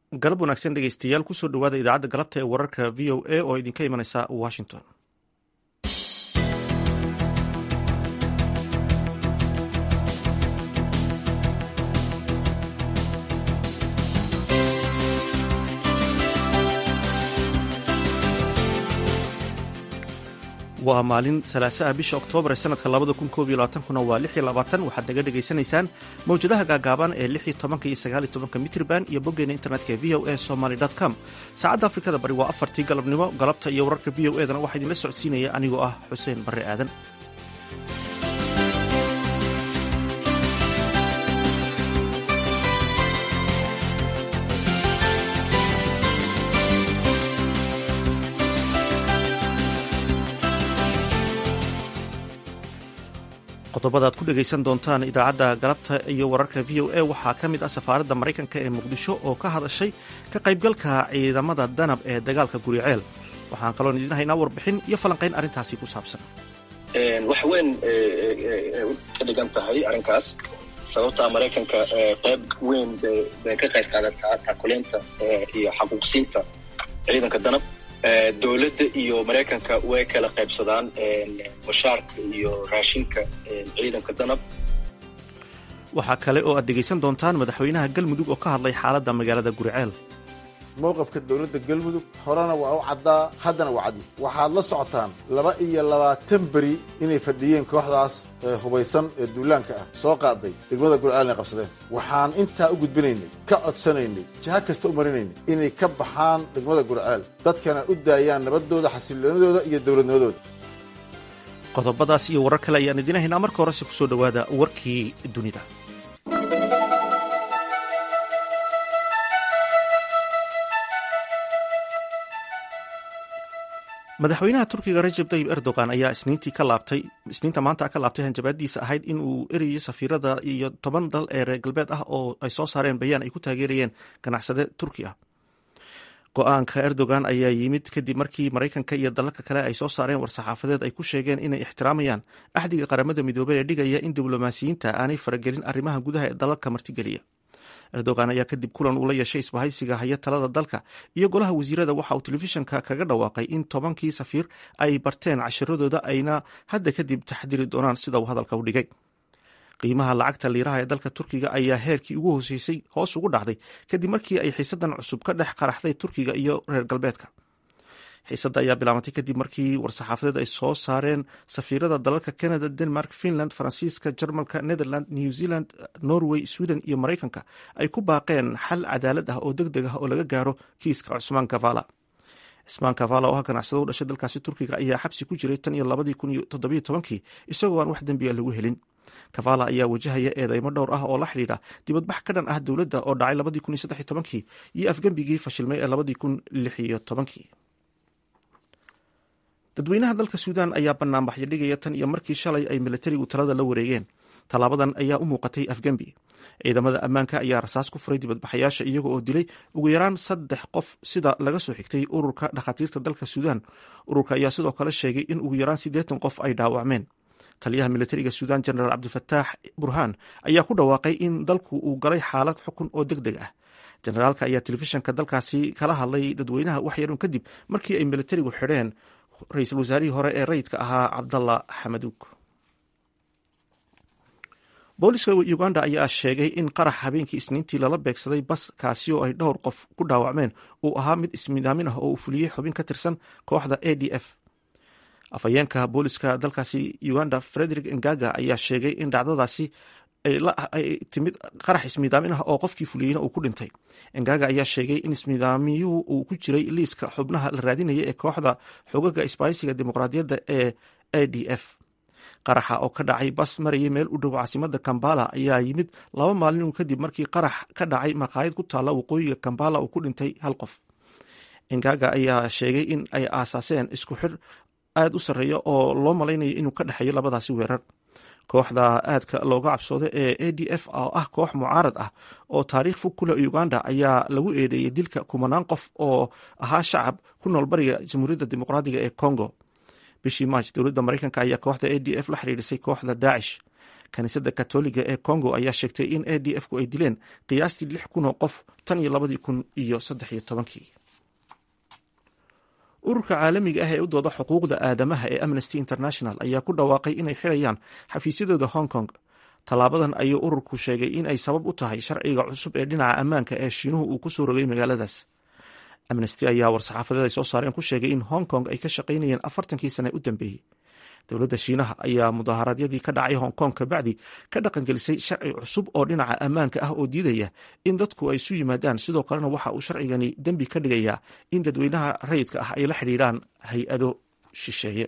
galab wanaagsan dhegeystayaal kusoo dhowaada idaacadda galabta ee wararka v o a oo idinka imanaysa washington waa maalin salaasaha bisha oktoobar ee sanadka labada kun koob iyo labaatankuna waa lix iyo labaatan waxaad naga dhegaysanaysaan mawjadaha gaagaaban ee lix iyo tobanka iyo sagaal iyo tobanka mitrban iyo boggeena internetka ee v o a somaly com saacadda afrikada bari waa afartii galabnimo galabta iyo wararka v o edana waxaa idinla socodsiinaya anigoo ah xuseen barre aadan qodobada ad ku dhegaysan doontaan idaacadda galabta iyo wararka v o a waxaa ka mid ah safaaradda maraykanka ee muqdisho oo ka hadashay ka qaybgalka ciidamada danab ee dagaalka guriceel waxaan kaloon idiin haynaa warbixin iyo falanqayn arrintaasi ku saabsan wax weyn ka dhigan tahay arrinkaas sababtaa maraykanka qayb weyn bay ka qayb qaadataa taakuleynta iyo xaquuqsiinta ciidanka danab dowladda iyo maraykanka way kala qaybsadaan mushaarka iyo raashinka ciidanka danab waxaa kale oo aad dhegaysan doontaan madaxweynaha galmudug oo ka hadlay xaaladda magaalada guriceel mowqafka dowladda galmudug horena waa u caddaa haddana waa caddi waxaad la socotaan laba iyo labaatan beri inay fadhiyeen kooxdaas hubaysan ee duulaanka ah soo qaaday degmada gurceelna qabsadeen waxaan intaa u gudbinaynay ka codsanaynay jaha kasta u marinaynay inay ka baxaan degmada gurceel dadkana u daayaan nabaddooda xasiloonidooda iyo dowladnimadooda qodobadaas iyo warar kale ayaan idiin haynaa marka horese kusoo dhowaada warkii dunida madaxweynaha turkiga rajeb tayib erdogan ayaa isniinta maanta ka laabtay hanjabaadiisa ahayd in uu erayo safiirada iyo toban dal ee reer galbeed ah oo ay soo saareen bayaan ay ku taageerayeen ganacsade turki ah go-aanka erdogan ayaa yimid kadib markii maraykanka iyo dalalka kale ay soo saareen war-saxaafadeed ay ku sheegeen inay ixtiraamayaan axdiga qaramada midoobey ee dhigaya in diblomaasiyiinta aanay faragelin arrimaha gudaha ee dalalka martigeliya erdogan ayaa kadib kulan uu la yeeshay isbahaysiga haya talada dalka iyo golaha wasiirada waxa uu telefishanka kaga dhawaaqay in tobankii safiir ay barteen cashiradooda ayna hadda kadib taxdiri doonaan sida uu hadalka u dhigay qiimaha lacagta liiraha ee dalka turkiga ayaa heerkii ugu hooseysay hoos ugu dhacday kadib markii ay xiisadan cusub ka dhex qaraxday turkiga iyo reer galbeedka xiisadda ayaa bilaabantay kadib markii war-saxaafadeed ay soo saareen safiirada dalalka canada denmark finland faransiiska jarmalka netherland new zealand norway sweden iyo maraykanka ay ku baaqeen xal cadaalad ah oo deg deg ah oo laga gaaro kiiska cusmaan kavala cismaan kavala oo ah ganacsado u dhashay dalkaasi turkiga ayaa xabsi ku jiray tan iyo labadii kun iyo toddobiyo tobankii isagoo aan wax dembiya lagu helin kavala ayaa wajahaya eedeymo dhowr ah oo la xidhiidha dibadbax ka dhan ah dowladda oo dhacay labadii kun iyo saddex iyo tobankii iyo afgembigii fashilmay ee labadii kun lix iyo tobankii dadweynaha dalka suudan ayaa banaanbaxyo dhigaya tan iyo markii shalay ay milatarigu talada la wareegeen tallaabadan ayaa u muuqatay afgembi ciidamada ammaanka ayaa rasaas ku furay dibadbaxayaasha iyaga oo dilay ugu yaraan saddex qof sida laga soo xigtay ururka dhakhaatiirta dalka suudan ururka ayaa sidoo kale sheegay in ugu yaraan siddeetan qof ay dhaawacmeen taliyaha militariga suudan jenaraal cabdifataax burhaan ayaa ku dhawaaqay in dalku uu galay xaalad xukun oo deg deg ah jenaraalka ayaa telefishanka dalkaasi kala hadlay dadweynaha waxyarun kadib markii ay militarigu xidheen ra-iisul wasaarihii hore ee rayidka ahaa cabdalla xamaduug booliska uganda ayaa sheegay in qarax habeenkii isniintii lala beegsaday bas kaasi oo ay dhowr qof ku dhaawacmeen uu ahaa mid ismidaamin ah oo uu fuliyey xubin ka tirsan kooxda a d f afhayeenka booliska dalkaasi uganda frederick ngaga ayaa sheegay in dhacdadaasi ay timid qarax ismiidaamin ah oo qofkii fuliyeyna uu ku dhintay ngaga ayaa sheegay in ismiidaamiyuhu uu ku jiray liiska xubnaha la raadinaya ee kooxda xogaga isbaaysiga dimuqraadiyadda ee a d f qaraxa oo ka dhacay bas marayay meel u dhow caasimada kambala ayaa yimid laba maalin kadib markii qarax ka dhacay maqaayad ku taalla waqooyiga kambala uu ku dhintay hal qof ngaga ayaa sheegay in ay aasaaseen isku xir aad u sarreeya oo loo malaynayo inuu ka dhexeeyo labadaasi weerar kooxda aadka looga cabsooda ee a d f oo ah koox mucaarad ah oo taariikh fog ku leh uganda ayaa lagu eedeeyey dilka kumanaan qof oo ahaa shacab ku nool bariga jamhuuriyadda dimuqraadiga ee congo bishii march dowladda maraykanka ayaa kooxda a d f la xiriirisay kooxda daacish kaniisadda katoliga ee congo ayaa sheegtay in a d f ku ay dileen qiyaastii lix kun oo qof tan iyo labadii kun iyo saddex iyo tobankii ururka caalamiga ah ee u dooda xuquuqda aadamaha ee amnesty international ayaa ku dhawaaqay inay xidhayaan xafiisyadooda hong kong tallaabadan ayuu ururku sheegay in ay sabab u tahay sharciga cusub ee dhinaca ammaanka ee shiinuhu uu ku soo rogay magaaladaas amnesty ayaa war-saxaafadeed ay soo saareen ku sheegay in hong kong ay ka shaqaynayeen afartankii sane u dambeeyey dowladda shiinaha ayaa mudaharaadyadii ka dhacay hong kong kabacdi ka dhaqangelisay sharci cusub oo dhinaca ammaanka ah oo diidaya in dadku ay isu yimaadaan sidoo kalena waxa uu sharcigani dembi ka dhigayaa in dadweynaha rayidka ah ay la xidhiidhaan hay-ado shisheeye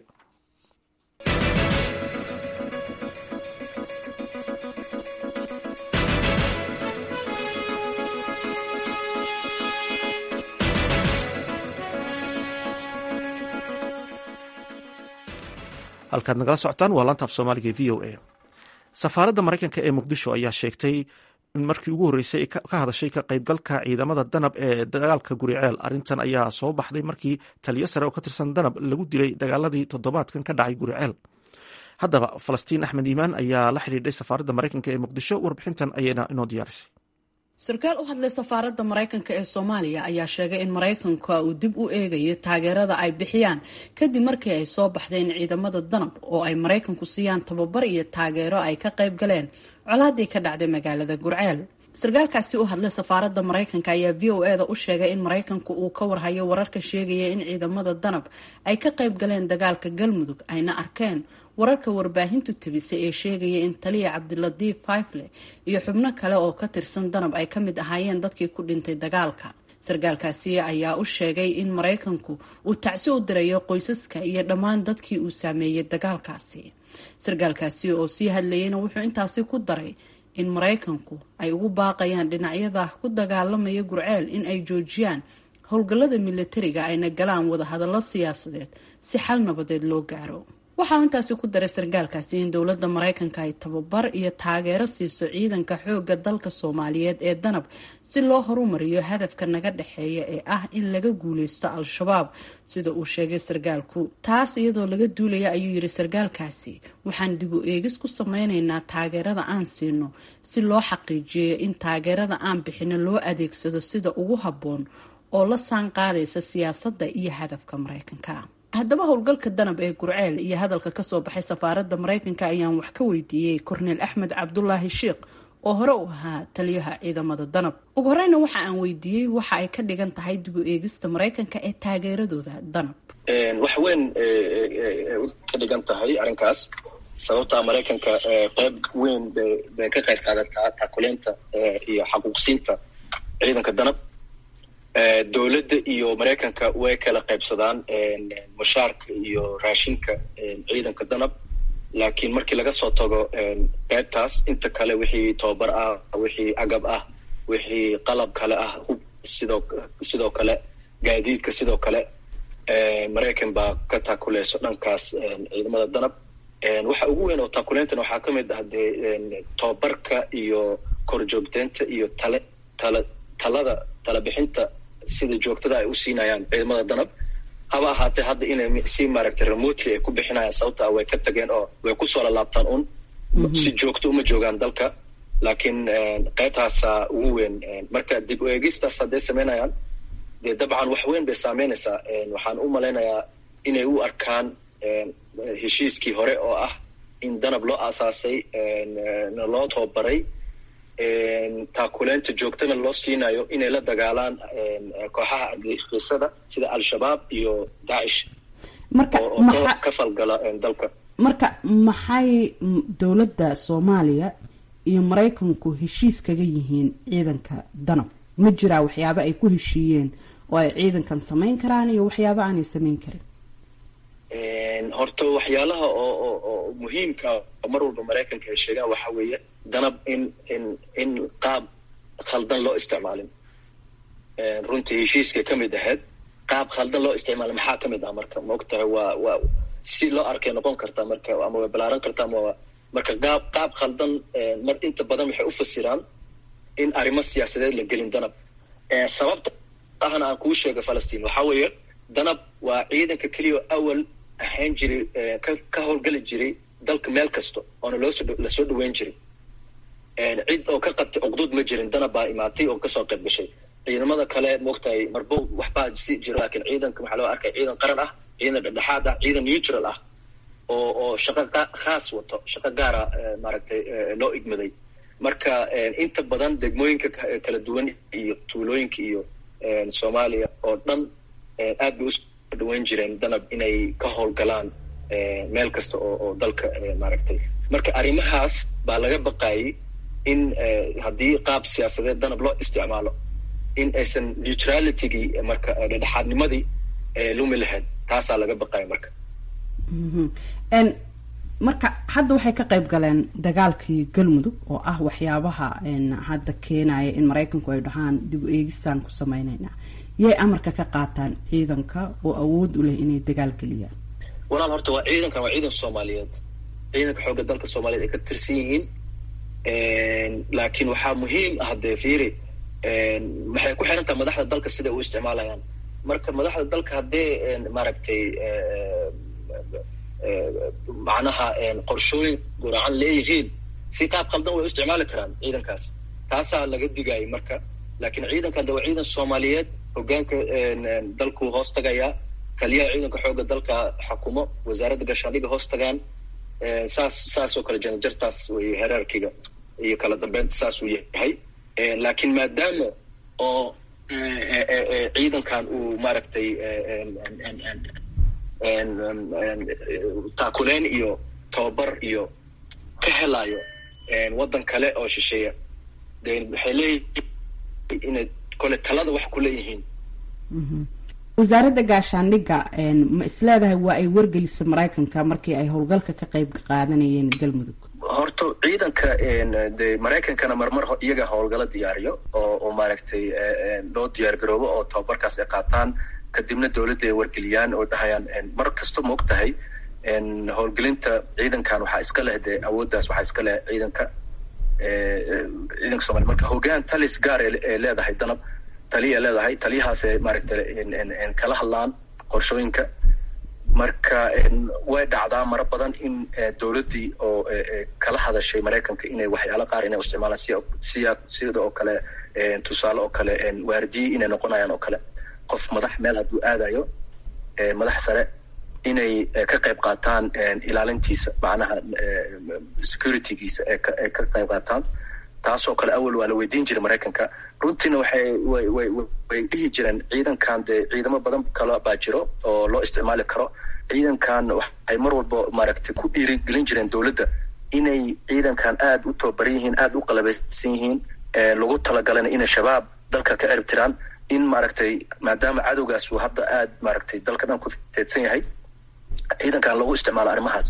halkaad nagala socotaan waa laanta af soomaaliga e v o a safaaradda maraykanka ee muqdisho ayaa sheegtay in markii ugu horreysay ka hadashay ka qaybgalka ciidamada danab ee dagaalka guriceel arrintan ayaa soo baxday markii taliyo sare oo ka tirsan danab lagu dilay dagaaladii toddobaadkan ka dhacay guriceel haddaba falastiin axmed iimaan ayaa la xidhiidhay safaaradda maraykanka ee muqdisho warbixintan ayayna inoo diyaarisay sarkaal u hadlay safaaradda maraykanka ee soomaaliya ayaa sheegay in maraykanka uu dib u eegayo taageerada ay bixiyaan kadib markii ay soo baxdeen ciidamada danab oo ay maraykanku siiyaan tababar iyo taageero ay ka qayb galeen colaadii ka dhacday magaalada gurceel sarkaalkaasi u hadlay safaaradda maraykanka ayaa v o eda u sheegay in maraykanku uu ka warhayo wararka sheegaya in ciidamada danab ay ka qayb galeen dagaalka galmudug ayna arkeen wararka warbaahintu tabisay ee sheegaya in taliya cabdilatiif faifle iyo xubno kale oo ka tirsan danab ay ka mid ahaayeen dadkii ku dhintay dagaalka sarkaalkaasi ayaa u sheegay in maraykanku uu tacsi u dirayo qoysaska iyo dhammaan dadkii uu saameeyey dagaalkaasi sarkaalkaasi oo sii hadlayayna wuxuu intaasi ku daray in maraykanku ay ugu baaqayaan dhinacyada ku dagaalamaya gurceel in ay joojiyaan howlgallada militariga ayna galaan wadahadallo siyaasadeed si xal nabadeed loo gaaro waxaa intaasi ku daray sarkaalkaasi in dowladda maraykanka ay tababar iyo taageero siiso ciidanka xoogga dalka soomaaliyeed ee danab si loo horumariyo hadafka naga dhexeeya ee ah in laga guuleysto al-shabaab sida uu sheegay sarkaalku taas iyadoo laga duulaya ayuu yidhi sarkaalkaasi waxaan dib u eegis ku sameyneynaa taageerada aan siino si loo xaqiijiyo in taageerada aan bixino loo adeegsado sida ugu habboon oo la saan qaadaysa siyaasadda iyo hadafka maraykanka haddaba howlgalka danab ee gurceel iyo hadalka kasoo baxay safaaradda maraykanka ayaan wax ka weydiiyey korneel axmed cabdulaahi sheikh oo hore u ahaa taliyaha ciidamada danab ugu horeyna waxa aan weydiiyey waxa ay ka dhigan tahay dib u eegista maraykanka ee taageeradooda danab wax weyn ka dhigan tahay arrinkaas sababtaa maraykanka qeyb weyn bay ka qayb qaadataa taakuleynta iyo xaquuqsiinta ciidanka danab dowladda iyo maraykanka way kala qaybsadaan mushaarka iyo raashinka ciidanka danab laakiin markii laga soo tago qaybtaas inta kale wixii tobabar ah wixii agab ah wixii qalab kale ah hub sidoo sidoo kale gaadiidka sidoo kale maraykan baa ka taakuleyso dhankaas ciidamada danab waxa ugu weyn oo taakuleyntan waxaa ka mid ah dee tobabarka iyo korjoogteynta iyo tale tala talada talabixinta sida joogtada ay u siinayaan ciidamada danab haba ahaatee hadda inay si maaragtay remotely ay ku bixinayaan sababta way ka tageen oo way kusoo lalaabtaan un si joogto uma joogaan dalka laakiin qaybtaasa ugu weyn marka dib u eegistaas hadday samaynayaan dee dabcan wax weyn bay saameynaysaa waxaan u malaynayaa inay u arkaan heshiiskii hore oo ah in danab loo aasaasay loo tababaray taakuleynta joogtana loo siinayo inay la dagaalaan kooxaha argagixisada sida al-shabaab iyo daacish marka oo ka falgala dalka marka maxay dowladda soomaaliya iyo maraykanku heshiis kaga yihiin ciidanka danab ma jiraa waxyaabo ay ku heshiiyeen oo ay ciidankan samayn karaan iyo waxyaabo aanay samayn karin horta waxyaalaha oo oo muhiimka mar walba maraykanka ay sheegaan waxa weeye danab in in in qaab khaldan loo isticmaalin runtii heshiiskay ka mid ahayd qaab khaldan loo isticmaalin maxaa ka mid ah marka ma og tahay waa waa si loo arkay noqon kartaa marka ama way balaaran kartaa ama marka qaab qaab khaldan mar inta badan waxay u fasiraan in arrimo siyaasadeed la gelin danab sababta ahna aan kuu sheega falastiin waxaa weeye danab waa ciidanka keliya awal ahayn jiray ka ka howlgeli jiray dalka meel kasta oona loosoo lasoo dhaweyn jirin cid oo ka qabtay cuqduud ma jirin danab baa imaatay oo kasoo qayb gashay ciidamada kale maogtahay marbo waxbaa si jiro laakiin ciidanka waxaa loo arkay ciidan qaran ah ciidan dhexdhexaad ah ciidan neutral ah oo oo shaqo khaas wato shaqo gaara maaragtay loo igmaday marka inta badan degmooyinka kala duwan iyo tuulooyinka iyo soomaaliya oo dhan aad bay usoo dhaweyn jireen danab inay ka howlgalaan meel kasta oo oo dalka maaragtay marka arrimahaas baa laga baqayay in haddii qaab siyaasadeed danab loo isticmaalo in aysan neutralitygii marka dhexdhexaadnimadii lumi lahayn taasaa laga baqaya marka marka hadda waxay ka qayb galeen dagaalkii galmudug oo ah waxyaabaha hadda keenaya in maraykanku ay dhahaan dib u eegistaan ku sameyneynaa yay amarka ka qaataan ciidanka oo awood u leh inay dagaal geliyaan walaal horta waa ciidankan waa ciidan soomaaliyeed ciidanka xoogga dalka soomaaliyeed ay ka tirsan yihiin laakiin waxaa muhiim ah dee fiiri maxay ku xiran tahay madaxda dalka siday u isticmaalayaan marka madaxda dalka haddee maaragtay macnaha qorshooyin guracan leeyihiin si qaab qaldan way u isticmaali karaan ciidankaas taasaa laga digayay marka laakiin ciidankan de waa ciidan soomaaliyeed hogaanka dalku hoos tagayaa taliyaha ciidanka xoogga dalka xukumo wasaaradda gaashaandhiga hoos tagaan saas saas oo kale janajartaas wey heraarkiga iyo kala dambeynta saas uu yahay laakiin maadaama oo ciidankan uu maaragtay taakuleen iyo tababar iyo ka helayo waddan kale oo shisheeya de waxay leeyihiin inay kole talada wax ku leeyihiin wasaaradda gaashaandhigga ma isleedahay waa ay wargelisa maraykanka markii ay howlgalka ka qayb qaadanayeen galmudug horta ciidanka de maraykankana marmar iyaga howlgalo diyaariyo oo oo maaragtay loo diyaar garoobo oo tababarkaas ay qaataan kadibna dawladda ay wargeliyaan oo dhahayaan mar kasta ma og tahay howlgelinta ciidankan waxaa iska leh dee awooddaas waxaa iska leh ciidanka ciidanka somalia marka hogaan talis gaar ee leedahay danab taliya leedahay taliyahaas maaragtay kala hadlaan qorshooyinka marka way dhacdaa maro badan in dawladdii oo kala hadashay maraykanka inay waxyaalo qaar inay isticmaalaan si siya sida oo kale tusaale oo kale waardiye inay noqonayaan oo kale qof madax meel hadduu aadayo madax sare inay ka qayb qaataan ilaalintiisa macnaha securitygiisa ee ay ka qayb qaataan taasoo kale awal waa la weydiin jiray maraykanka runtiina waxay way way way dhihi jireen ciidankan dee ciidamo badan kale baa jiro oo loo isticmaali karo ciidankan waxay mar walba maaragtay ku dhiirigelin jireen dawladda inay ciidankan aada u tababaran yihiin aada u qalabeysan yihiin lagu talagalana inay shabaab dalka ka erib tiraan in maaragtay maadaama cadowgaas uu hadda aada maaragtay dalka dhan ku teedsan yahay ciidankan lagu isticmaalo arrimahaas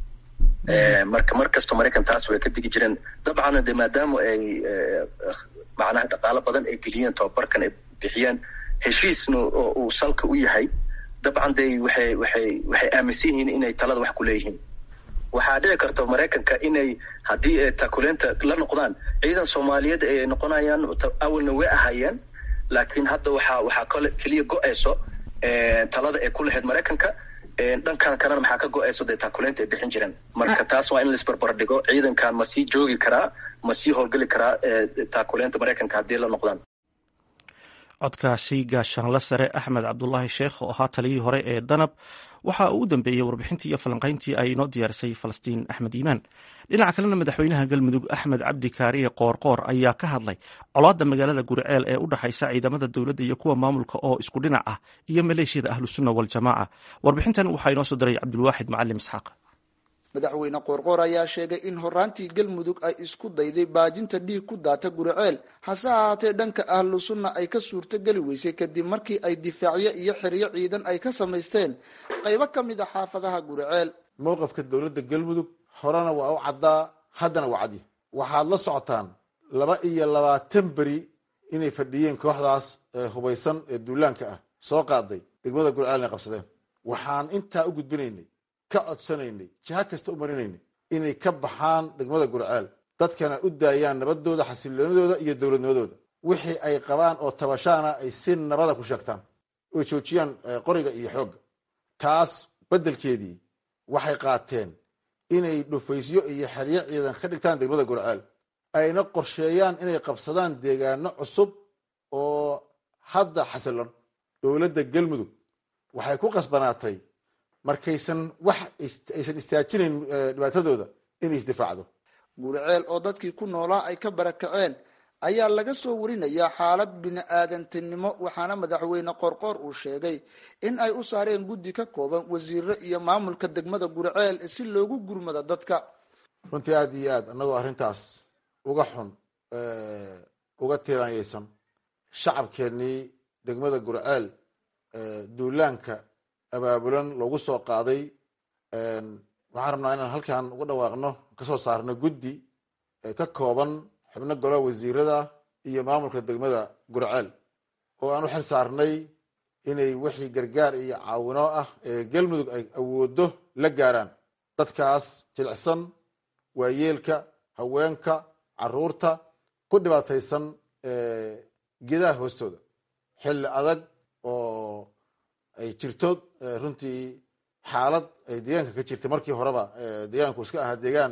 marka mar kasta maraykan taas way ka digi jireen dabcan de maadaama ay macnaha dhaqaalo badan ay geliyeen tababarkan ay bixiyeen heshiisna uu salka u yahay dabcan de waxay waxay waxay aaminsan yihiin inay talada wax ku leeyihiin waxaa dhici karta maraykanka inay haddii takuleenta la noqdaan ciidan soomaaliyeed ay noqonayaan awalna way ahaayeen laakiin hadda waxaa waxaa kale keliya go-ayso talada ay ku lahayd maraykanka dhankan kalena maxaa ka go-ayso dee taakuleynta ay bixin jireen marka taas waa in laisbarbar dhigo ciidankan ma sii joogi karaa ma sii howlgeli karaa taakuleynta maraykanka haddii la noqdaan codkaasi gaashaanla sare axmed cabdulaahi sheekh oo ahaa taliyihii hore ee danab waxa uu u dambeeyey warbixintii iyo falanqayntii ay inoo diyaarisay falastiin axmed iimaan dhinaca kalena madaxweynaha galmudug axmed cabdi kaariye qoorqoor ayaa ka hadlay colaadda magaalada guriceel ee u dhexaysa ciidamada dowladda iyo kuwa maamulka oo isku dhinac ah iyo maleeshiyada ahlusunna waljamaaca warbixintan waxaa inoo soo diray cabdulwaaxid macalim isxaaq madaxweyne qoorqoor ayaa sheegay in horaantii galmudug ay isku dayday baajinta dhiig ku daata guriceel hase ahaatee dhanka ahlu sunna ay ka suurto geli weysay kadib markii ay difaacyo iyo xeryo ciidan ay ka samaysteen qaybo ka mid a xaafadaha guriceel mowqafka dowladda galmudug horena waa u caddaa haddana waa cadya waxaad la socotaan laba iyo labaatan beri inay fadhiyeen kooxdaas ee hubaysan ee duulaanka ah soo qaaday degmada guriceel inay qabsadeen waxaan intaa u gudbinaynay ka codsanaynay jiha kasta u marinaynay inay ka baxaan degmada gurceel dadkana u daayaan nabadooda xasiloonidooda iyo dowladnimadooda wixii ay qabaan oo tabashaana ay si nabada ku sheegtaan oy joojiyaan qoriga iyo xoogga taas beddelkeedii waxay qaateen inay dhufaysyo iyo xeryo ciidan ka dhigtaan degmada gurceel ayna qorsheeyaan inay qabsadaan deegaano cusub oo hadda xasilan dowladda galmudug waxay ku qasbanaatay markaysan wax aysan istaajinayn dhibaatadooda inay isdifaacdo gurceel oo dadkii ku noolaa ay ka barakaceen ayaa laga soo warinayaa xaalad bini-aadantinimo waxaana madaxweyne qorqoor uu sheegay in ay u saareen guddi ka kooban wasiiro iyo maamulka degmada gurceel si loogu gurmado dadka runtii aada iyo aad annagoo arrintaas uga xun uga tiiraanyaysan shacabkeennii degmada gurceel duulaanka abaabulan loogu soo qaaday waxaan rabnaa inaan halkan uga dhawaaqno kasoo saarno guddi ka kooban xubno golaha wasiirada iyo maamulka degmada gurceel oo aan u xil saarnay inay wixii gargaar iyo caawino ah ee galmudug ay awoodo la gaaraan dadkaas jilicsan waayeelka haweenka caruurta ku dhibaataysan geedaha hoostooda xilli adag oo ay jirto runtii xaalad ay deegaanka ka jirtay markii horeba deegaanku iska ahaa deegaan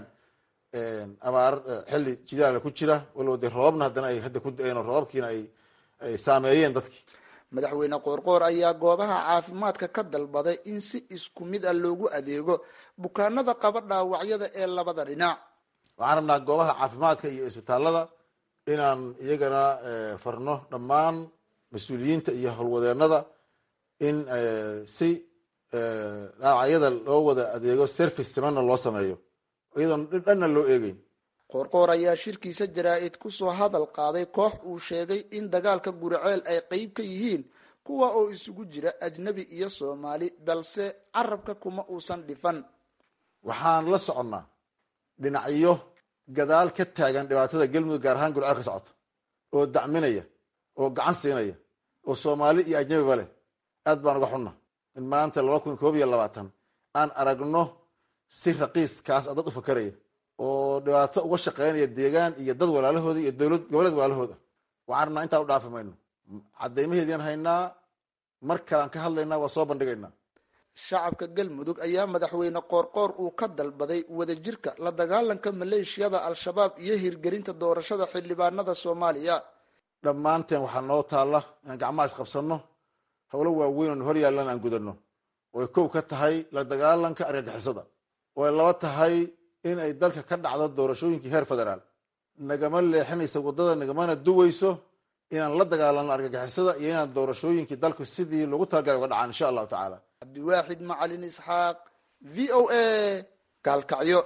abaar xilli jidaala ku jira walow dee roobabna haddana ay hadda ku da-een oo roobabkiina ay ay saameeyeen dadkii madaxweyne qoorqoor ayaa goobaha caafimaadka ka dalbaday in si isku mid ah loogu adeego bukaanada qaba dhaawacyada ee labada dhinac waxaan rabnaa goobaha caafimaadka iyo isbitaalada inaan iyagana farno dhammaan mas-uuliyiinta iyo howlwadeenada in si dhaawacyada loo wada adeego service simanna loo sameeyo iyadoon dhanna loo eegeyn qoorqoor ayaa shirkiisa jaraa-id kusoo hadal qaaday koox uu sheegay in dagaalka guriceel ay qeyb ka yihiin kuwa oo isugu jira ajnabi iyo soomaali balse carabka kuma uusan dhifan waxaan la soconnaa dhinacyo gadaal ka taagan dhibaatada galmudug gaar ahaan gurceel ka socota oo dacminaya oo gacan siinaya oo soomaali iyo ajnabiba leh aad baan uga xunna in maanta laba kun koob iyo labaatan aan aragno si raqiiskaas a dad u fakaraya oo dhibaato uga shaqeynaya deegaan iyo dad walaalahooda iyo dowlad goboleed walaalahooda waxaan rabnaa intaa u dhaafi mayno caddaymaheedian haynaa mar kalean ka hadlaynaa waa soo bandhigaynaa shacabka galmudug ayaa madaxweyne qoorqoor uu ka dalbaday wadajirka la dagaalanka maleeshiyada al-shabaab iyo hirgelinta doorashada xildhibaanada soomaaliya dhammaanteen waxaa noo taalla inaan gacmaha isqabsanno howlo waaweyn oon hor yaallan aan gudano ooay kow ka tahay la dagaalanka argagixisada oo ay laba tahay in ay dalka ka dhacdo doorashooyinkii heer federaal nagama leexinaysa waddada nagamana duweyso inaan la dagaalano argagixisada iyo inaan doorashooyinkii dalku sidii loogu talagalay uga dhacaan insha allahu tacaala cabdiwaaxid macalin isxaaq v o a gaalkacyo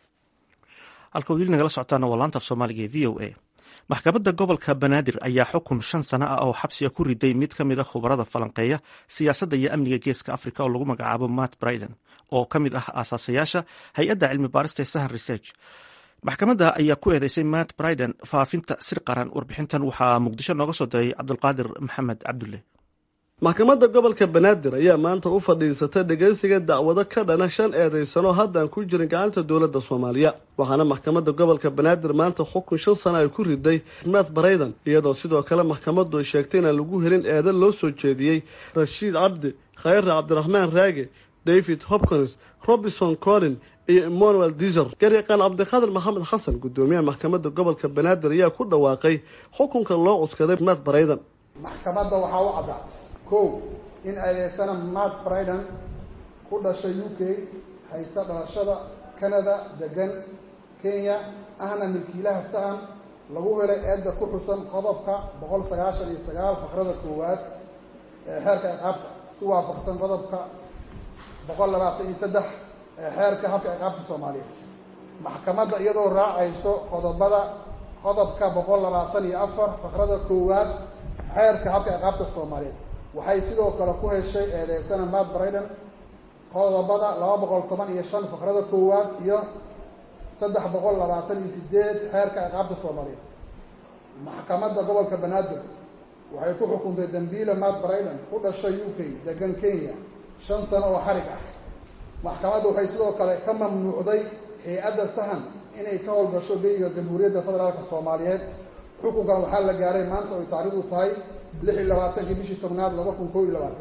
halka weli nagala socotaana waa laanta af soomaaliga ee v o a maxkamadda gobolka banaadir ayaa xukun shan sano ah oo xabsiga ku riday mid ka mid a khubarada falanqeeya siyaasadda iyo amniga geeska africa oo lagu magacaabo matt briden oo ka mid ah aasaasayaasha hay-adda cilmi baarista ee sahan research maxkamadda ayaa ku eedeysay matt briden faafinta sir qaran warbixintan waxaa muqdisho nooga soo diray cabdulqaadir maxamed cabdulle maxkamadda gobolka banaadir ayaa maanta u fadhiisatay dhegeysiga dacwado ka dhana shan eedeysano haddaan ku jirin gacanta dowladda soomaaliya waxaana maxkamadda gobolka banaadir maanta xukun shan sano ay ku riday matt brayden iyadoo sidoo kale maxkamaddu ay sheegtay inaan lagu helin eedan loo soo jeediyey rashiid cabdi khayre cabdiraxmaan raage david hopkins robinson collin iyo emmanuel diser garyaqaan cabdiqaadir maxamed xasan guddoomiyaha maxkamadda gobolka banaadir ayaa ku dhawaaqay xukunka loo cuskaday matt brayden maxkamadda waxaa u caddaatay kow in eedeysana matt briden ku dhashay u k haysta dhalashada canada degan kenya ahna milkiilaha sahan lagu helay eedda ku xusan qodobka boqol sagaashan iyo sagaal faqrada koowaad ee xeerka ciqaabta si waafaqsan qodobka boqol labaatan iyo saddex ee xeerka habka ciqaabta soomaaliyeed maxkamadda iyadoo raacayso qodobada qodobka boqol labaatan iyo afar faqrada koowaad xeerka habka ciqaabta soomaaliyeed waxay sidoo kale ku heshay eedeysana matt briden qodobada laba boqol toban iyo shan faqrada koowaad iyo saddex boqol labaatan iyo sideed xeerka ciqaabta soomaaliyeed maxkamadda gobolka banaadir waxay ku xukuntay dambiile matt briden ku dhashay u k degan kenya shan sano oo xarig ah maxkamadda waxay sidoo kale ka mamnuucday hay-adda sahan inay ka howlgasho beyga jamhuuriyadda federaalka soomaaliyeed xukunkan waxaa la gaaray maanta oy taarikhdu tahay lix iyo labaatankii bishii tobnaad laba kun koo iyo labaatan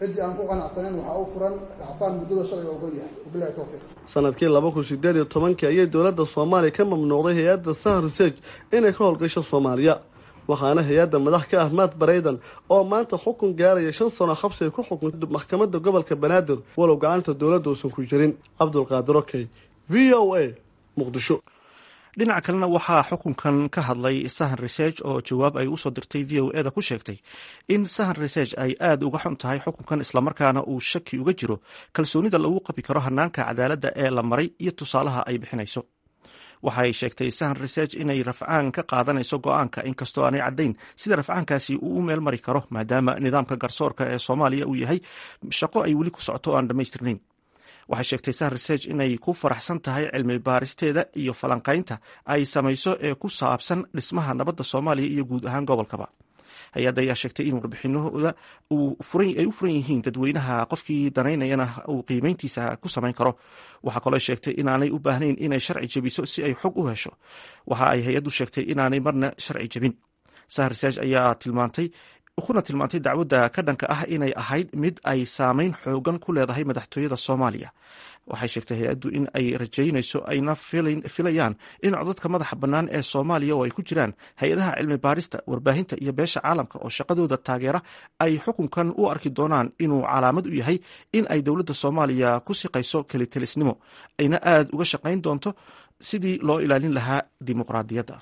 ciddii aan ku qanacsaneyn waxaa u furan racfaan muddada shalay ogol yahay wabilahi towfiiq sanadkii laba kun sideed iyo tobankii ayay dowladda soomaaliya ka mamnuucday hay-adda sahar research inay ka howlgasho soomaaliya waxaana hay-adda madax ka ah maat baraydan oo maanta xukun gaaraya shan sano xabsi ay ku xukuntay maxkamadda gobolka banaadir walow gacanta dowladda uusan ku jirin cabdulqaadir okey v o a muqdisho dhinaca kalena waxaa xukunkan ka hadlay sahan research oo jawaab ay usoo dirtay v o eda ku sheegtay in sahan research ay aada uga xun tahay xukunkan islamarkaana uu shaki uga jiro kalsoonida lagu qabi karo hanaanka cadaaladda ee la maray iyo tusaalaha ay bixinayso waxaay sheegtay sahan research inay rafcaan ka qaadanayso go-aanka inkastoo aanay caddayn sida rafcaankaasi uu u meel mari karo maadaama nidaamka garsoorka ee soomaaliya uu yahay shaqo ay weli ku socoto o aan dhammaystirnayn waxay sheegtay sahan research inay ku faraxsan tahay cilmi baaristeeda iyo falanqaynta ay samayso ee ku saabsan dhismaha nabadda soomaaliya iyo guud ahaan gobolkaba hay-adda ayaa sheegtay in warbixinahooda ay u furan yihiin dadweynaha qofkii danaynayana uu qiimeyntiisa ku samayn karo waxaa kaloo sheegtay inaanay u baahnayn inay sharci jebiso si ay xog u hesho waxa ay hay-addu sheegtay inaanay marna sharci jebin sahan research ayaa tilmaantay kuna tilmaantay dacwadda ka dhanka ah inay ahayd mid ay saameyn xoogan ku leedahay madaxtooyada soomaaliya waxay sheegtay hay-addu in ay rajaynayso ayna filayaan in codadka madaxa bannaan ee soomaaliya oo ay ku jiraan hay-adaha cilmi baarista warbaahinta iyo beesha caalamka oo shaqadooda taageera ay xukunkan u arki doonaan inuu calaamad u yahay in ay dowladda soomaaliya ku siqayso kelitelisnimo ayna aada uga shaqayn doonto sidii loo ilaalin lahaa dimuqraadiyadda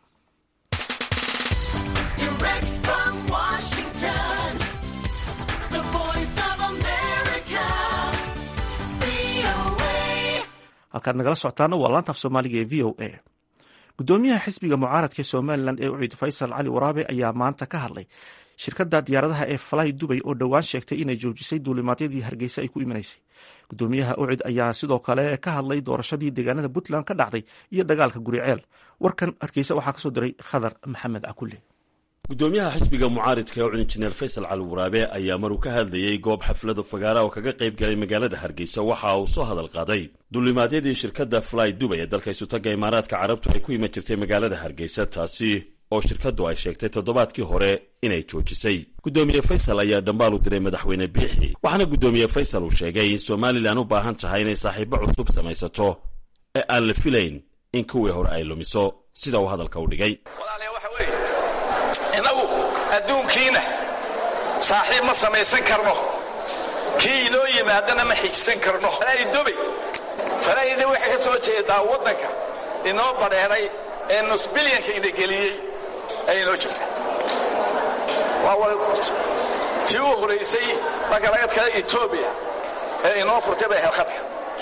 halkaad nagala socotaana waa laantaaf soomaaliga ee v o a gudoomiyaha xisbiga mucaaradka somalilan ee ucid faysal cali waraabe ayaa maanta ka hadlay shirkadda diyaaradaha ee falay dubay oo dhowaan sheegtay inay joojisay duulimaadyadii hargeysa ay ku imanaysay gudoomiyaha ucid ayaa sidoo kale ka hadlay doorashadii deegaanada puntland ka dhacday iyo dagaalka guriceel warkan hargeysa waxaa kasoo diray khadar maxamed cakulle gudoomiyaha xisbiga mucaaridka ee ucud injineer faysal cali waraabe ayaa maruu ka hadlayey goob xaflada fagaara oo kaga qayb galay magaalada hargeysa waxa uu soo hadal qaaday duulimaadyadii shirkadda fly dubay ee dalka isutaga imaaraadka carabtu ay ku iman jirtay magaalada hargeysa taasi oo shirkaddu ay sheegtay toddobaadkii hore inay joojisay gudoomiye faysal ayaa dhambaal u diray madaxweyne biixi waxaana gudoomiye faysal uu sheegay in somalilan u baahan tahay inay saaxiibo cusub samaysato ee aan la filayn in kuwii hore ay lumiso sida uu hadalka u dhigay innagu adduunkiina saaxiib ma samaysan karno kii inoo yimaadana ma xijisan karno falaydubay falaayida waxay ka soo jeedaa waddanka inoo badheeray ee nus bilyanka ina geliyey ay inoo jirta waa tii u horaysay marka laga tkada etoobiya ee inoo furtay bay helkhadka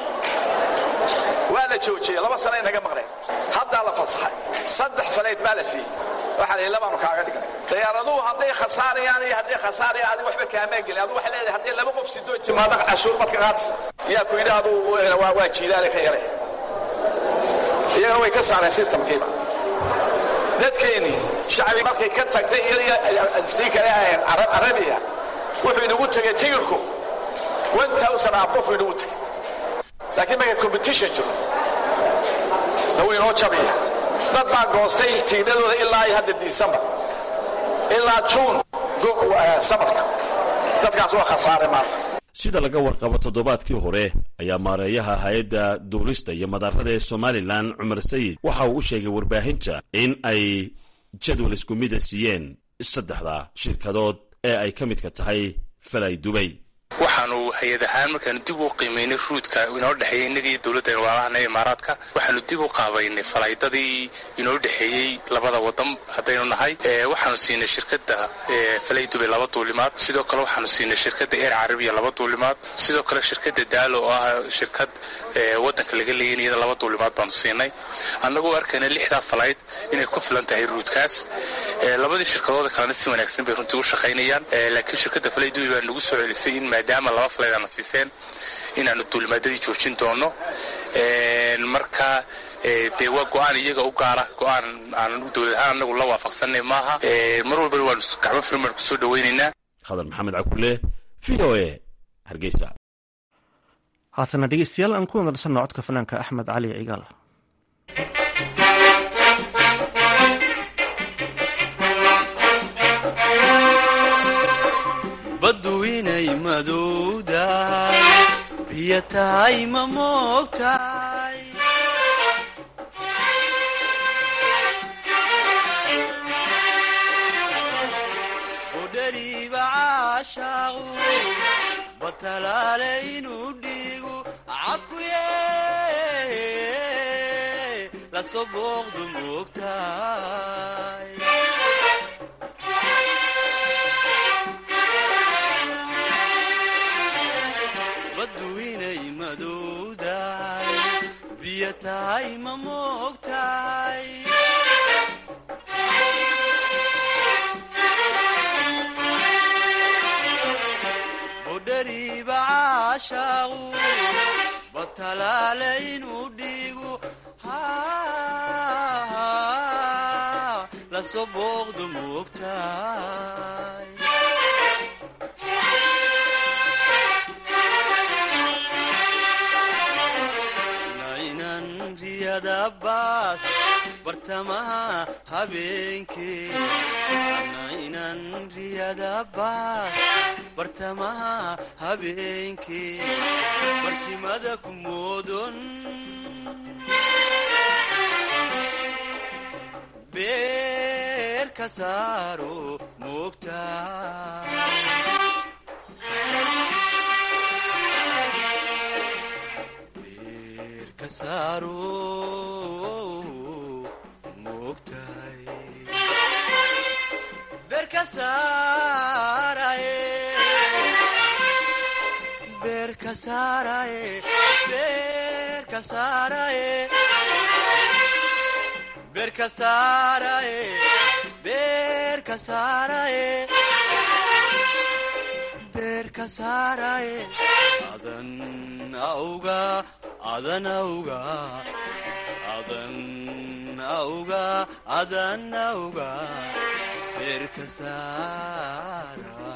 waa la joojiyey laba sana inaga maqneen haddaa la fasaxay saddex falayd baa la siiyey waxaa la labaanu kaaga dhignay diyaaraduhu hadday khasaarayaan iyo hadday khasaarayaan adigu waxba kaamaa gelin adigu waxay leedahay hadday laba qof sidoo timaado cashuur badka qaadisa yaa ku yidhi adu waa jiilaale ka yaray iyagana way ka saareen systemkiiba dadkeennii shacbi markay ka tagtay iyadii kale ahayn arabiya wuxuu inagu tegay tigirku one thousand abof inagu tegay laakiin markay competition jiro na wuu inoo jabaya dad baa goostay tiidhadooda ilaa iyo hadda disembar ilaa juun samarka dadkaas waa khasaare maanta sida laga warqabo toddobaadkii hore ayaa maareeyaha hay-adda duulista iyo madaarada ee somalilan cumar sayid waxa uu u sheegay warbaahinta in ay jadwal isku mida siiyeen saddexda shirkadood ee ay ka midka tahay falay dubay waxaanu hay-ad ahaan markaanu dib u qiimaynay ruudka inoo dhexeeyey innaga iyo dowladda walaalahan ee imaaraadka waxaanu dib u qaabaynay falaydadii inoo dhexeeyey labada wadan haddaynu nahay waxaanu siinay shirkadda falay dubay laba duulimaad sidoo kale waxaanu siinay shirkadda eer carabiya laba duulimaad sidoo kale shirkadda daalo oo ah shirkad waddanka laga leeyan iyada laba duulimaad baanu siinay annagoo arkayna lixdaa falayd inay ku filan tahay ruudkaas labadii shirkadooda kalena si wanaagsan bay runtii u shaqaynayaan laakiin shirkadda falay dubay baa nagu soo celisay in maadaama laba falayd aana siiseen inaanu duulimaadadii joojin doono marka dee waa go-aan iyaga u gaara go-aan aan dowlad ahaan anagu la waafaqsanay maaha mar walbana waanu gacmo firin baan kusoo dhawaynaynaa khadar maxamed cakule v o a hargeysa haatana dhegeystayaal aan ku nadarsanno codka fanaanka axmed cali cigaal baddu inay madowdahay biyo tahay ma moogtahay udhariiba caashaaqu batalaale inuu dhiigu cakuye lasoo booqdu moogtahay baddu inay madowdahay biyo tahay ma moogtahay udhariiba caashaaqu batalaale inuu dhiigu lasoo booqdu moogtahay nainan riyada baas bartamaha habeenkee nainan riyada baas bartamaha habeenkee barkimada ku moodon beer ka saaro moogtahay adan auga adan auga adan auga adan auga beerka saara